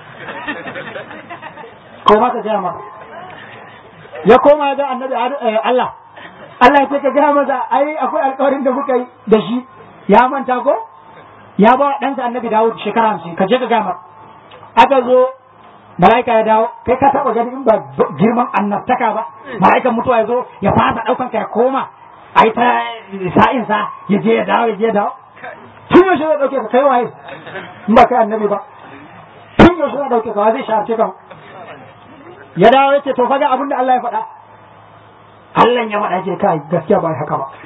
ko ma ka gaya maka ya koma ga annabi Allah Allah ya ce ka gaya masa ai akwai alƙawarin da muka yi da shi ya manta ko ya ba ɗansa annabi Dawud shekara hamsin ka je ka gaya masa aka zo mala'ika ya dawo kai ka taba gani in ba girman annabtaka ba mala'ikan mutuwa ya zo ya fasa daukan ka ya koma ai ta sa'in sa ya je ya dawo ya je ya dawo tun yaushe zai dauke ka kai waye in ba kai annabi ba tun yaushe zai dauke ka wa zai shafe ka ya dawo ya ce to faga abin da Allah ya faɗa Allah ya faɗa ce kai gaskiya ba haka ba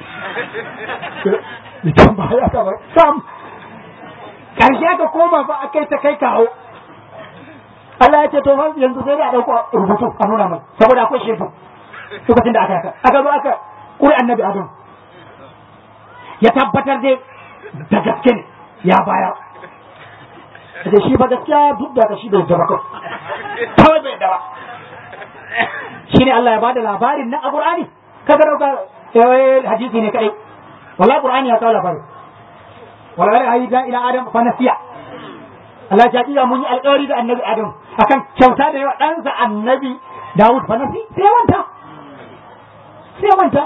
idan ba haka ba sam karshe aka koma ba akai ta kai kawo Allah ya ce to yanzu sai da a dauko rubutu a nuna mai saboda akwai shefu lokacin da aka yaka aka zo aka kuri annabi Adam ya tabbatar dai da gaske ne ya bayar da shi ba gaskiya duk da shi bai daba kawai bai daba shi ne Allah ya bada labarin nan a Qur'ani kaga dauka eh hadisi ne kadai wallahi Qur'ani ya kawo labarin wallahi ayi da ila Adam fa nasiya Allah ya ji mun yi alƙawari da annabi Adam akan kyauta da yawa ɗansa annabi Dawud fa nasi sai ya manta sai ya manta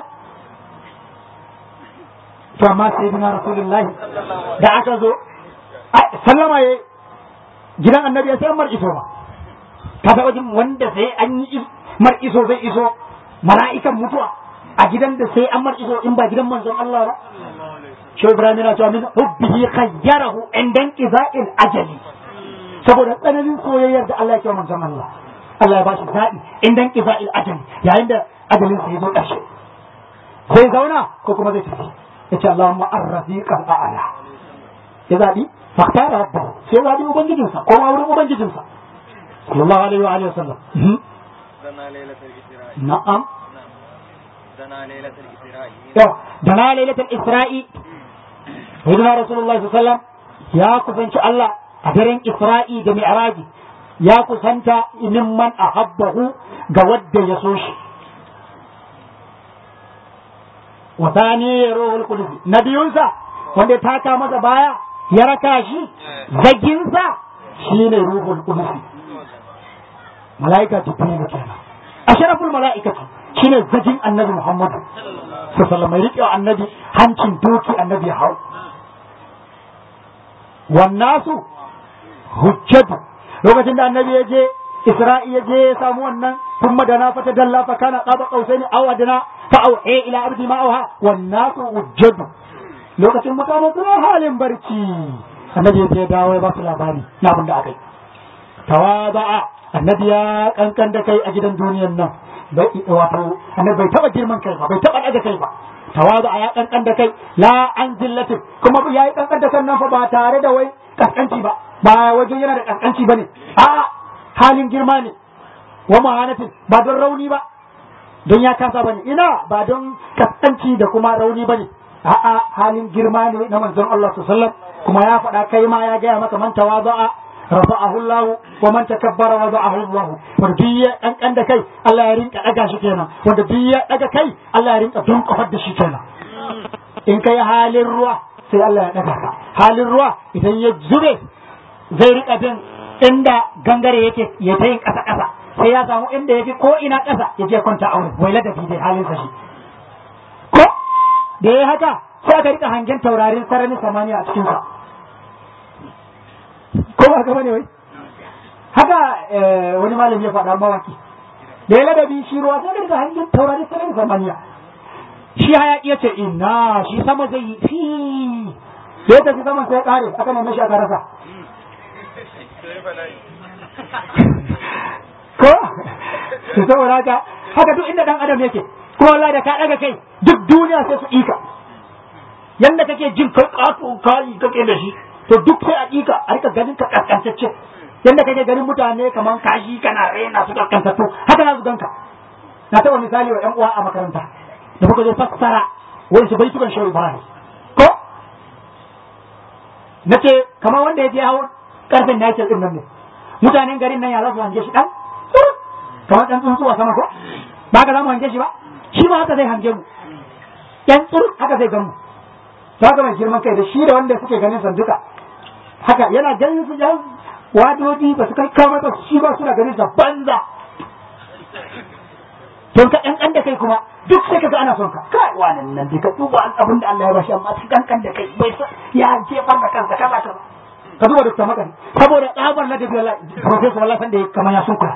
to amma sai dina Rasulullahi da aka zo sallama ya gidan annabi ya sai mar iso ba ka taɓa jin wanda sai an yi mar iso zai iso mala'ikan mutuwa a gidan da sai an mar iso in ba gidan manzon Allah ba shi Ibrahim yana cewa min hubbihi khayyarahu indan qiza'il ajali saboda tsananin soyayyar da Allah ya kiwa manzon Allah Allah ya bashi zaɓi indan qiza'il ajali yayin da ajalin sa ya zo ƙarshe zai zauna ko kuma zai tafi yace Allahumma ar-rafiqal a'la ya zaɓi faktara rabbahu sai ya zaɓi ubangijinsa ko ma wurin ubangijinsa sallallahu alaihi wa alihi wasallam na'am دنا ليلة الإسراء yau da na lailatul isra'i sayyidina rasulullahi sallallahu alaihi wasallam ya kusanci Allah a daren isra'i da mi'raji ya kusanta man ahabbahu ga wadda ya so shi wa thani ruhul qudus nabiyunsa wanda ya taka masa baya ya raka shi zaginsa shine ruhul qudus malaika jibril kenan ashraful malaikati shine zagin annabi muhammadu sallallahu mai riƙe annabi hancin doki annabi ya hau wannasu hujjatu lokacin da annabi ya je isra'i ya je ya samu wannan ثم دنا فتدلى فكان قاب قوسين او ادنى فاوحي الى عبدي ما اوحى والناس وجد lokacin mutane suna halin barci annabi ya je dawo ya ba su labari na abin da aka yi tawaza'a annabi ya kankan da kai a gidan duniyan nan bai wato annabi bai taba girman kai ba bai taba daga kai ba tawaza'a ya kankan da kai la an zillatin kuma ya yi kankan da kan nan fa ba tare da wai kaskanci ba ba wajen yana da kaskanci bane a halin girma ne wa mahanatin ba don rauni ba don ya kasa bane ina ba don kaskanci da kuma rauni bane a'a halin girma ne na manzon Allah sallallahu alaihi wasallam kuma ya faɗa kai ma ya gaya maka man tawaza'a rafa'ahu Allah wa man takabbara wada'ahu Allah wanda duk ya dan da kai Allah ya rinka daga shi kenan wanda duk ya daga kai Allah ya rinka dunkafar da shi kenan in kai halin ruwa sai Allah ya daga ka halin ruwa idan ya zube zai rika bin inda gangare yake ya ta yin kasa kasa sai ya samu inda yafi ko ina kasa ya je kwanta aure wai ladabi dai halin sa shi ko da ya haka sai aka rika hangen taurarin sararin samaniya a cikin sa ko ba gaba ne wai haka wani malami ya faɗa mawaki da ya ladabi shi ruwa sai daga hanyar taurari sai daga samaniya shi hayaki ya ce ina shi sama zai yi fi da ya tafi saman sai ya ƙare aka nemi shi aka rasa ko su saboda haka haka duk inda dan adam yake ko wallahi da ka daga kai duk duniya sai su ika yanda kake jin kai ƙato kai kake da shi to duk sai a ƙiƙa a rika ganin ka kaskantacce yadda kake ganin mutane kamar kashi kana rena su kaskantattu haka na su ganka na taɓa misali wa ƴan uwa a makaranta da muka zo fassara wani su baitukan shehu ibrahim ko na ce kamar wanda ya je hau karfin na yake nan ne mutanen garin nan ya za su hange shi ɗan kamar dan tsuntsu a sama ko ba ka za mu hange shi ba shi ma haka zai hange mu yan tsur haka zai gan mu to haka mai girman kai da shi da wanda suke ganin sanduka haka yana ganin su yan wadodi ba su kai kama ba shi ba suna ganin sa banza don ka ɗan da kai kuma duk sai ka ga ana son ka kai wannan nan dai ka duba abin da Allah ya bashi amma su ɗan da kai bai sa ya jefar da kansa kaza kaza ka duba duk makani saboda tsabar ladabi Allah professor Allah san da kamar ya sun kula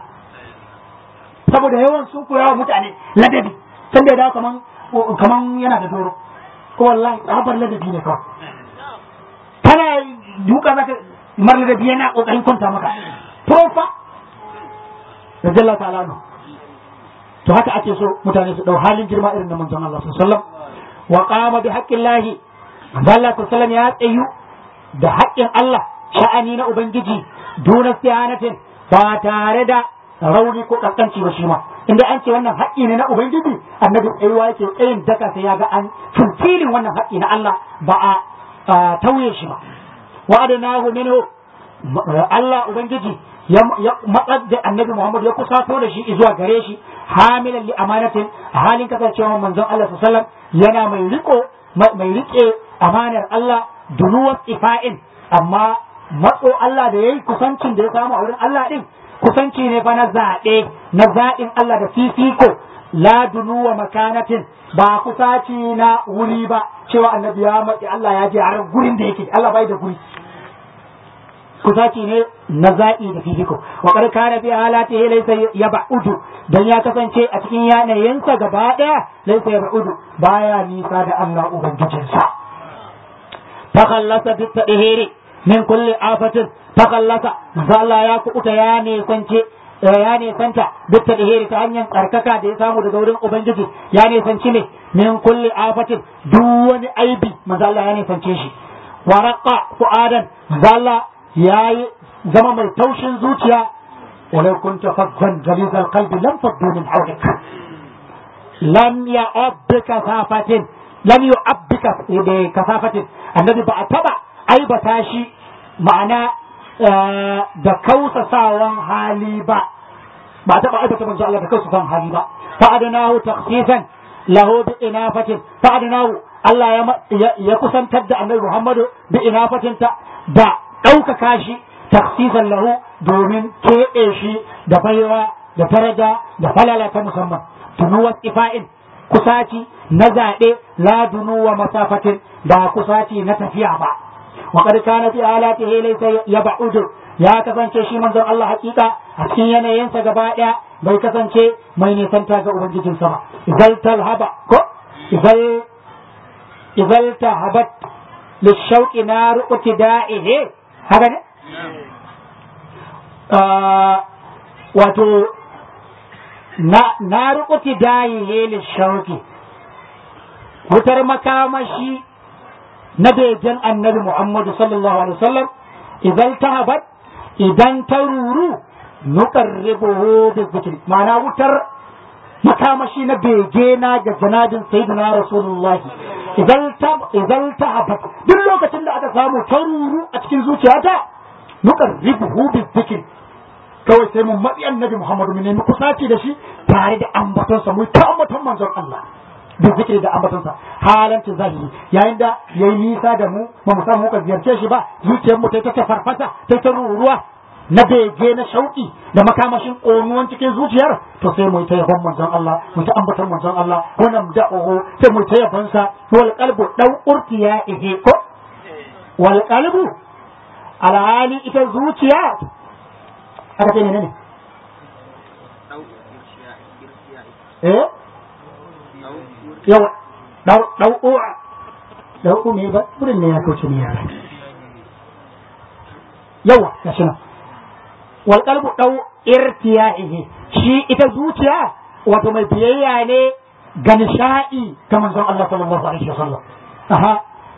saboda yawan sun kula wa mutane ladabi san da ya dawo kaman kaman yana da doro ko wallahi tsabar ladabi ne kawai kana duka zaka mar ladabi yana kokarin kwanta maka profa radiyallahu ta'ala anhu to haka ake so mutane su dau halin girma irin na manzon Allah sallallahu alaihi wasallam wa qama bi haqqillahi manzon Allah sallallahu alaihi wasallam ya tsayu da haƙƙin Allah sha'ani na ubangiji duna siyanatin ba tare da rauni ko kankanci ba shi ma inda an ce wannan haƙƙi ne na ubangiji annabi tsayuwa yake tsayin daka sai ya ga an fulfilin wannan haƙƙi na Allah ba a tauye shi ba wa adanahu minhu Allah ubangiji ya matsar da annabi Muhammad ya kusato da shi zuwa gare shi hamilan li amanatin a halin kasancewa manzon Allah sallallahu yana mai riko mai rike amanar Allah dunuwar ifa'in amma matso Allah da yayi kusancin da ya samu a wurin Allah din kusanci ne fa na zaɓe na zaɓin Allah da fifiko la dunuwa makanatin ba kusaci na wuri ba cewa annabi ya matsi Allah ya je har gurin da yake Allah bai da guri kusaci ne na zaɓi da fifiko wa kar kana bi halatihi laysa yab'udu dan ya kasance a cikin yanayinsa gaba daya laysa yab'udu baya nisa da Allah ubangijinsa takallasa bi tadhiri min kulli afatin takallasa Allah ya kuɓuta ya ne sance ya ne santa bi tadhiri ta hanyar tsarkaka da ya samu daga wurin ubangiji ya ne sanci ne min kulli afatin duk wani aibi manzo Allah ya ne sance shi waraqa fu'adan manzo Allah ya yi zama mai taushin zuciya walau kunta faddan galizal qalbi lam faddu min hawlik lam ya'abbika safatin lam yu'abbika bi kasafatin annabi ba a taba aibata shi ma'ana da kausasawan hali ba ba a taba aibata manzo Allah da kausasawan hali ba fa'adnahu takhsisan lahu bi inafatin fa'adnahu Allah ya kusantar da annabi Muhammadu bi inafatin ta da ɗaukaka shi taksisan lahu domin keɓe shi da baiwa da daraja da falala ta musamman tunuwa ifa'in kusaci na zaɓe la dunuwa masafatin ba kusaci na tafiya ba wa qad kana fi alatihi laysa yab'udu ya kasance shi manzon Allah hakika a cikin yanayinsa gaba ɗaya bai kasance mai nisanta ga ubangijinsa ba idan talhaba ko idan idan tahabat lishauqi naru ibtida'ihi haka ne? Wato, na rukuti dayi helin shauki, wutar makamashi na begen annabi Muhammadu sallallahu Alaihi wasallam idan ta habat idan ta ruru nukar ribuhu da zikiri, ma'ana wutar makamashi na bege na ga janabin sayyidina Rasulullah idan ta habat duk lokacin da aka samu ta ruru a cikin zuciyata nukar ribuhu bi zikir kawai sai mun matsi annabi Muhammadu mu nemi kusaci da shi tare da ambatonsa mu ta ambaton manzon Allah bi zikiri da ambatonsa halantin zahiri yayin da yayi nisa da mu ba mu samu muka ziyarce shi ba zuciyar mu ta ta farfasa ta ta ruruwa na bege na shauki da makamashin ƙonuwan cikin zuciyar to sai mu ta yabon manzon Allah mu ta ambaton manzon Allah wannan da'uhu sai mu ta yabon sa wal qalbu dau urtiya ihe ko wal qalbu alhali ita zuciya aka ce ne ne eh yawa dau dau u'a dau me ba burin ne ya kauce ne ya yawa gashi nan wal qalbu dau irtiya'ihi shi ita zuciya wato mai biyayya ne ga nisha'i ga manzon Allah sallallahu alaihi wasallam aha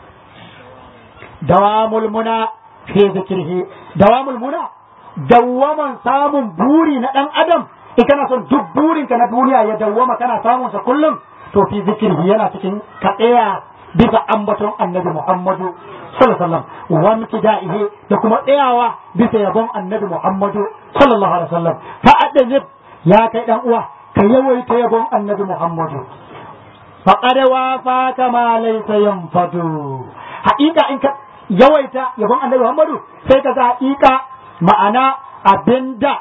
dawamul muna fi zikrihi dawamul muna dawwaman samun buri na dan adam in kana son duk burinka na duniya ya dawwama kana samun sa kullum to fi zikrihi yana cikin ka tsaya bisa ambaton annabi Muhammadu sallallahu alaihi wasallam wa mutida'ihi da kuma tsayawa bisa yabon annabi Muhammadu sallallahu alaihi wasallam fa adajib ya kai dan uwa ka yawaita yabon annabi Muhammadu faqad wafa kama laysa yanfadu haƙiƙa in ka yawaita yabon annabi Muhammadu sai ka ga haƙiƙa ma'ana abinda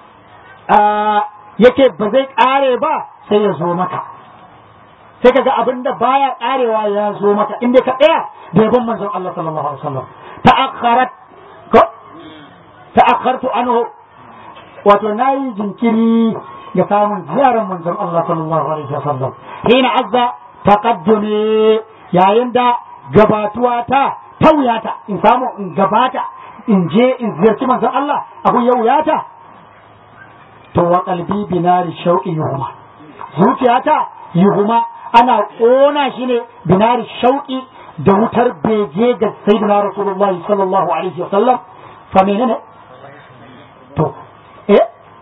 yake ba zai ƙare ba sai ya zo maka sai ka ga abinda baya ƙarewa ya zo maka inda ka tsaya da yabon manzon Allah sallallahu alaihi wasallam ta'akharat ko ta'akhartu anhu wato nayi jinkiri ga samun ziyarar manzon Allah sallallahu alaihi wasallam hina azza taqaddumi yayin da gabatuwa ta tauyata in samu in gabata in je in ziyarci manzon Allah abu ya wuyata to wa qalbi binari shauqi yuhuma zuciyata yuhuma ana kona shi ne binari shauqi da wutar bege ga sayyidina rasulullahi sallallahu alaihi wasallam fa menene to eh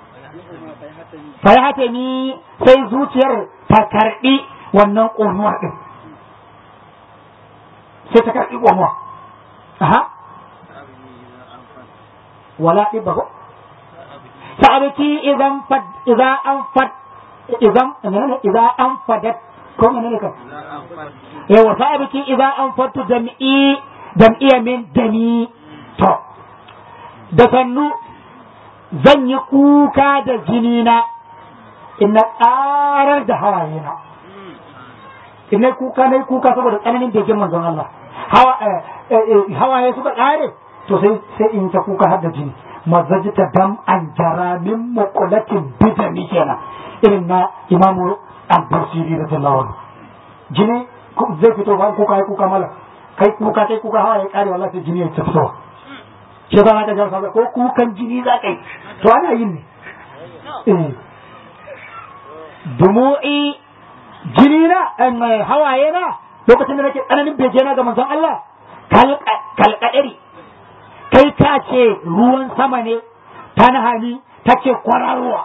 fa ni sai zuciyar ta karbi wannan ƙonuwar din sai ta karbi ƙonuwa aha wala ibahu sa'abati idan fad idan an fad idan idan an fadat ko menene ka yawa sa'abati idan an fatu jam'i jam'iyya min dani to da sannu zan yi kuka da jini na in na ƙarar da hawaye na in na kuka na kuka saboda tsananin begen manzon Allah hawaye suka ƙare to sai sai in ta kuka har da jini mazaji ta dam an jara min muqulatin bidami kenan irin na imamu al-basiri da tallawa jini zai fito ba kuka ya kuka mala kai kuka kai kuka hawaye ƙare wallahi sai jini ya ta fitowa shi ba za ka jar ko kukan jini za ka yi to ana yin ne dumu'i jini na hawaye na lokacin da nake tsananin bege na ga manzon Allah kalkadari kai ka ce ruwan sama ne ta nahani take kwararowa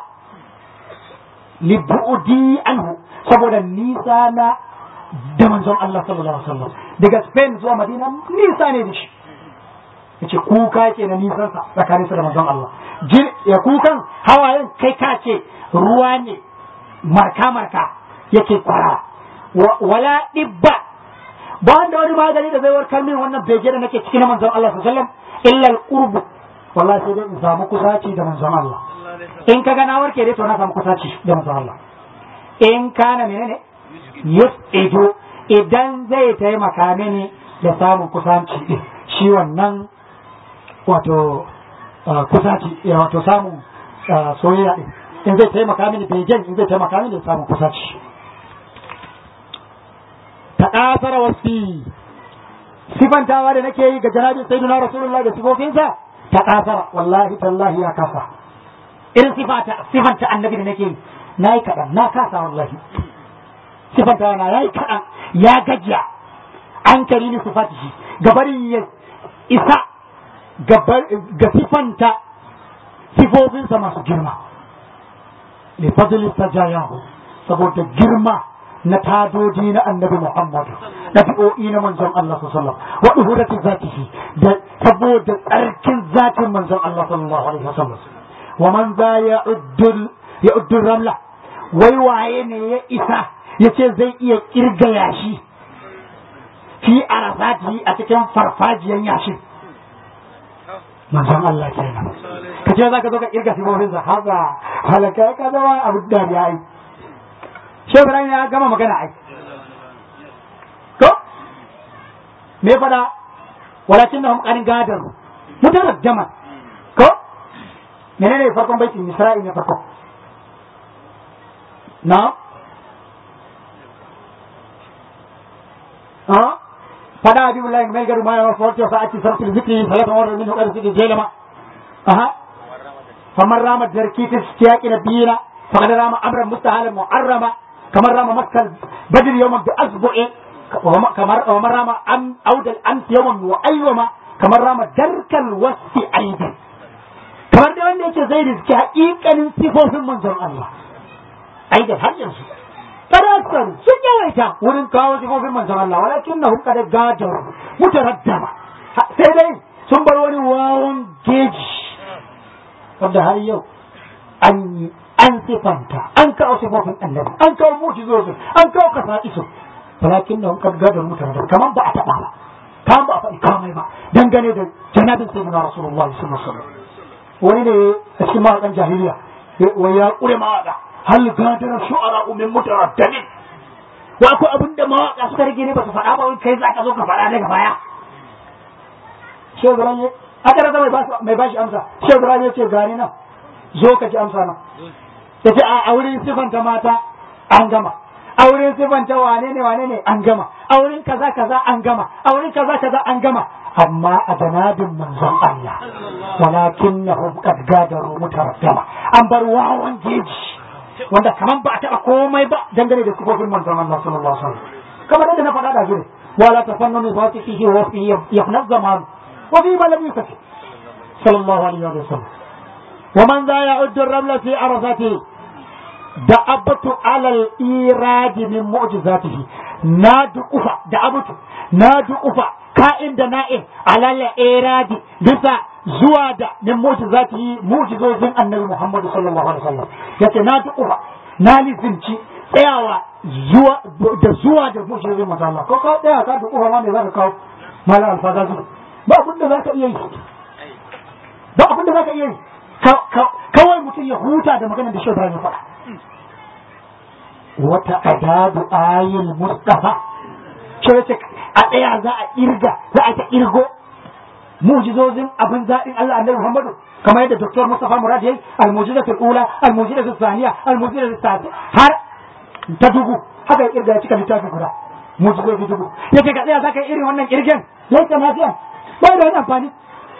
libu'udi anhu saboda nisa na da manzon Allah sallallahu alaihi wasallam daga Spain zuwa Madina nisa ne da shi yace kuka ke na nisan sa tsakanin da manzon Allah ya kukan hawayen kai ka ce ruwa ne marka marka yake kwara wala dibba ba wanda wani magani da zai warkar min wannan bege da nake cikin manzon Allah sallallahu alaihi wasallam illa al-qurb wallahi sai dai in samu kusaci da manzon Allah in kaga na warke dai to na samu kusaci da manzon Allah in kana menene yus'idu idan zai taimaka mini da samun kusanci din shi wannan wato kusaci wato samun soyayya din in zai taimaka mini begen in zai taimaka mini da samun kusaci ta ƙasar wasi sifantawa da nake yi ga janabin sayyidina rasulullah da sifofinsa ta ƙasar wallahi tallahi ya kasa irin sifata sifanta annabi da nake yi na yi kaɗan na kasa wallahi sifantawa na ya yi kaɗan ya gajiya an kari ni sifati shi gabarin ya isa ga sifanta sifofinsa masu girma li fadli sajayahu saboda girma na tadodi na annabi Muhammad ɗabi'o'i na manzon Allah sallallahu alaihi wa uhurati zatihi da saboda tsarkin zatin manzon Allah sallallahu alaihi wasallam wa man za ya uddul ya uddul ramla wai waye ne ya isa yace zai iya kirga yashi fi arafati a cikin farfajiyan yashin manzon Allah kenan kace za ka zo ka kirga sifofinsa haka halaka ka zama abu da ya yi shi Ibrahim ya gama magana ai ko me fada walakin da hum gadar mutarar jama ko menene farkon baitin Isra'il ne farko na ha fada abi billahi mai garu ma ya farko sa'ati sarfil zikri salatu wa min qad zikri jelama aha faman rama jarki ta siyaqi nabiyina faqad rama amran mustahalan mu'arrama kamar rama makkal badr yawman bi asbu'i kamar kamar rama am audal ant yawman wa ayyama kamar rama darkal wasi aidan kamar da wanda yake zai riski haƙiƙanin sifofin manzon Allah aidan har yanzu kada aksaru sun yawaita wurin kawo sifofin manzon Allah walakin na hukka da gajar mutaraddama sai dai sun bar wani wawan geji wanda har yau an yi an sifanta an kawo sifofin annabi an kawo mu'jizozin an kawo kasa'isu walakin da kan gadar mutane da kaman ba a taɓa ba kaman ba a faɗi kamai ba dangane da janabin sayyidina rasulullahi sallallahu alaihi wasallam wani ne a cikin mawaƙan jahiliya wai ya ƙure mawaƙa hal gadar shu'ara min mutaraddadin wa akwai abin da mawaƙa suka rage ne ba su faɗa ba wai kai za ka zo ka faɗa daga baya shehu ibrahim ya aka rasa mai bashi amsa shehu ibrahim ya ce gani nan zo ka ji amsa nan ya ce a wurin sifanta mata an gama a wurin sifanta wane ne wane ne an gama a wurin kaza kaza an gama a wurin kaza kaza an gama amma a janabin manzon Allah walakin na qad gadaru mutaraddama an bar wawan jeji wanda kaman ba a taɓa komai ba dangane da sifofin manzon Allah sallallahu alaihi wasallam kamar yadda na faɗa da jure wala tafannanu bi fihi wa fihi yafna zaman wa fi ma lam yukfi sallallahu alaihi wasallam ومن ذا يعد الرمل في عرفته دعبت على الإيراد من معجزاته ناد أفا دعبت ناد أفا كائن دنائه على الإيراد بسا زواد من معجزاته معجزة النبي محمد صلى الله عليه وسلم يتي ناد أفا نالي زنشي tsayawa zuwa da zuwa da mushrikin manzo Allah ko ka tsaya ka da uwa ma me zaka kawo mala alfaza ba abin da zaka iya yi ba abin da zaka iya yi kawai mutum ya huta da maganar da shi ya faɗa wata adadu ayil mustafa ce wace a ɗaya za a irga za a ta irgo mujizozin abin zaɗin Allah annabi Muhammadu kamar yadda Dr. Mustafa Murad yayi al-mujizatul ula al-mujizatul thaniya al-mujizatul thalitha har ta dubu haka ya irga ya cika littafin guda mujizozi dubu yace ga ɗaya za ka yi irin wannan kirgen yayi ta nafiya ba da wani amfani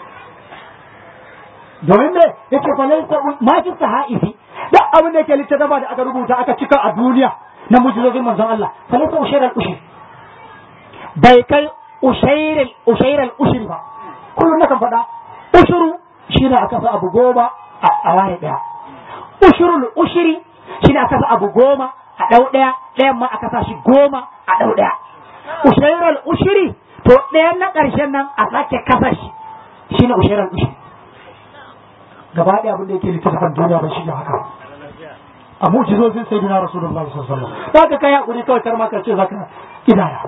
domin me yake fa laysa ma fi sahaifi da abin da yake littafa da aka rubuta aka cika a duniya na mujizozin manzon Allah fa laysa ushayr al ushri bai kai ushayr al ushayr al ushri ba kullum nakan faɗa ushuru shine aka sa abu goma a waye daya ushurul ushri shine aka sa abu goma a dau daya ɗayan ma aka sa shi goma a dau daya ushayr al ushri to ɗayan na ƙarshen nan a sake kasa shi shine ushayr al ushri gaba ɗaya abin da yake littattafan duniya ba shi da haka a mu'jizozin sai dina rasulullah sallallahu alaihi wasallam za ka kai hakuri kawai kar ma ka ce zaka idaya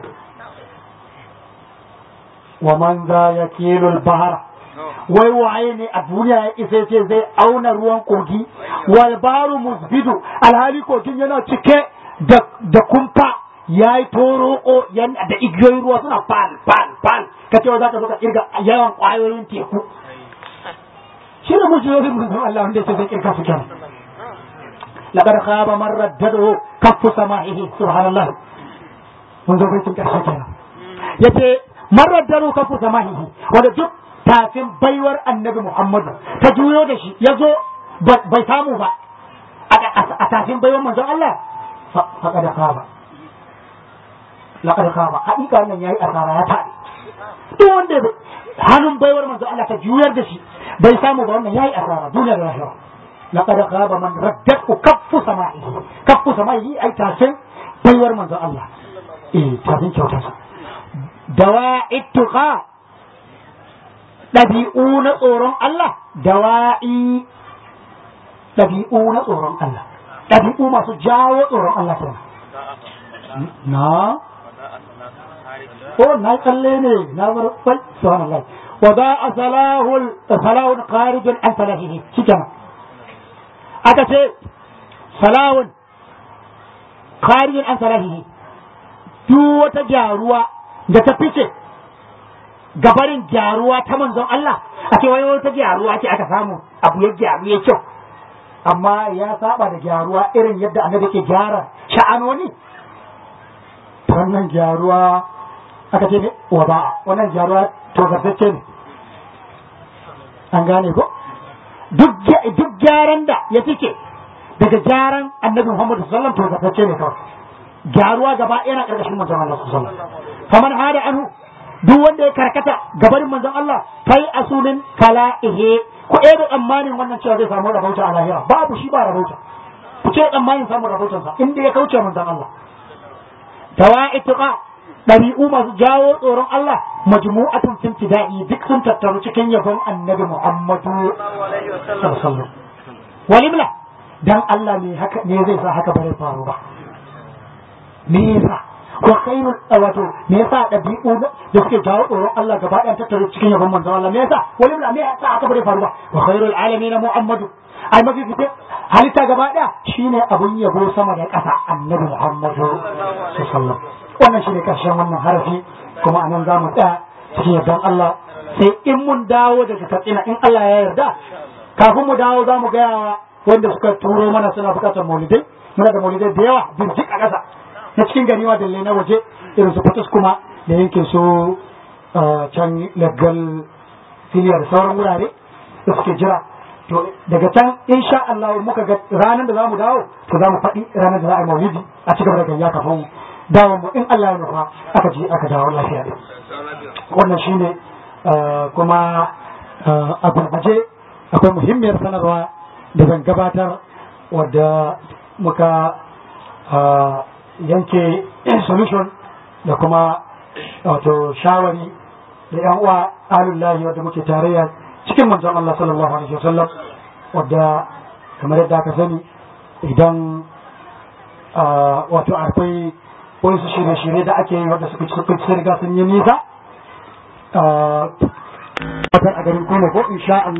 wa man za yakilul bahara wai waye ne a duniya ya isa ce zai auna ruwan kogi wal baru musbidu alhali kogin yana cike da kumfa ya yi toroko da igiyoyin ruwa suna fal fal fal ka ce za ka zo ka kirga yawan kwayoyin teku shi ne mujiyoyin manzon Allah wanda yake zai kirka su kenan laqad khaba man raddadahu kaffu sama'ihi subhanallah mun zo bai karshe kenan yace man raddadahu kaffu sama'ihi wanda duk tafin baiwar annabi Muhammad ta juyo da shi yazo bai samu ba a tafin baiwar manzon Allah faqad khaba laqad khaba hakika nan yayi asara ya tabi duk wanda hannun baiwar manzo Allah ta juyar da shi bai samu ba wannan yayi asara duniya da lahira laqad khaba man raddatu kaffu sama'ihi kaffu sama'ihi ai tafin baiwar manzo Allah eh tafin kyauta sa dawa'i tuqa dabi'u na tsoron Allah dawa'i dabi'u na tsoron Allah dabi'u masu jawo tsoron Allah kenan na ko na kalle ne na bar fal subhanallah wa ba'a salahul salahun kharijun an salahihi shikenan aka ce salahun kharijun an salahihi duk wata gyaruwa da ta fice gabarin gyaruwa ta manzon Allah a ce wai wata gyaruwa ce aka samu abu ya gyaru ya kyau amma ya saba da gyaruwa irin yadda annabi ke gyara sha'anoni wannan gyaruwa aka ce ne wa ba wannan gyaruwa to gartacce ne an gane ko duk gyaran da ya fice daga gyaran annabi Muhammadu sallallahu alaihi wasallam to gartacce ne kawai gyaruwa gaba ɗaya na ƙarƙashin manzon Allah sallallahu alaihi wasallam faman hada anhu duk wanda ya karkata gabarin manzon Allah kai asunin kala'ihe ko ɗaya da tsammanin wannan cewa zai samu rabauta a lahira babu shi ba rabauta ku ce tsammanin samun rabautansa inda ya kauce manzon Allah tawa'ituqa ɗabi'u masu jawo tsoron Allah majmu'atun fil tida'i duk sun tattaru cikin yabon annabi Muhammadu sallallahu alaihi wasallam walimla dan Allah ne haka ne zai sa haka bare faru ba me yasa wa khairul wato me yasa dabi'u da suke jawo tsoron Allah gaba ɗayan tattaro cikin yabon manzon Allah me yasa wani me yasa haka bare faru ba wa khairul alamin Muhammadu ai mafi fice halitta gaba ɗaya shine abun yabo sama da ƙasa annabi Muhammadu sallallahu wannan shine karshen wannan harafi kuma anan za mu tsaya cikin yardar Allah sai in mun dawo daga katsina in Allah ya yarda kafin mu dawo za mu gaya wa wanda suka turo mana suna bukatar maulidai muna da maulidai da yawa birjik a ƙasa na cikin gari ma dalle na waje irin su fatas kuma da yankin su can legal filiya da sauran wurare da suke jira to daga can insha Allah muka ga ranar da za mu dawo to za mu faɗi ranar da za a yi maulidi a cikin da gayya kafin dawo mu in Allah ya nufa aka je aka dawo lafiya wannan shine kuma a gurguje akwai muhimmiyar sanarwa da zan gabatar wadda muka yanke solution da kuma wato shawari da yan uwa alullahi wadda muke tarayya cikin manzon Allah sallallahu alaihi wasallam wadda kamar yadda aka sani idan wato akwai wasu shirye-shirye da ake yi wadda suka ci riga sun yi nisa a garin kuma ko insha Allah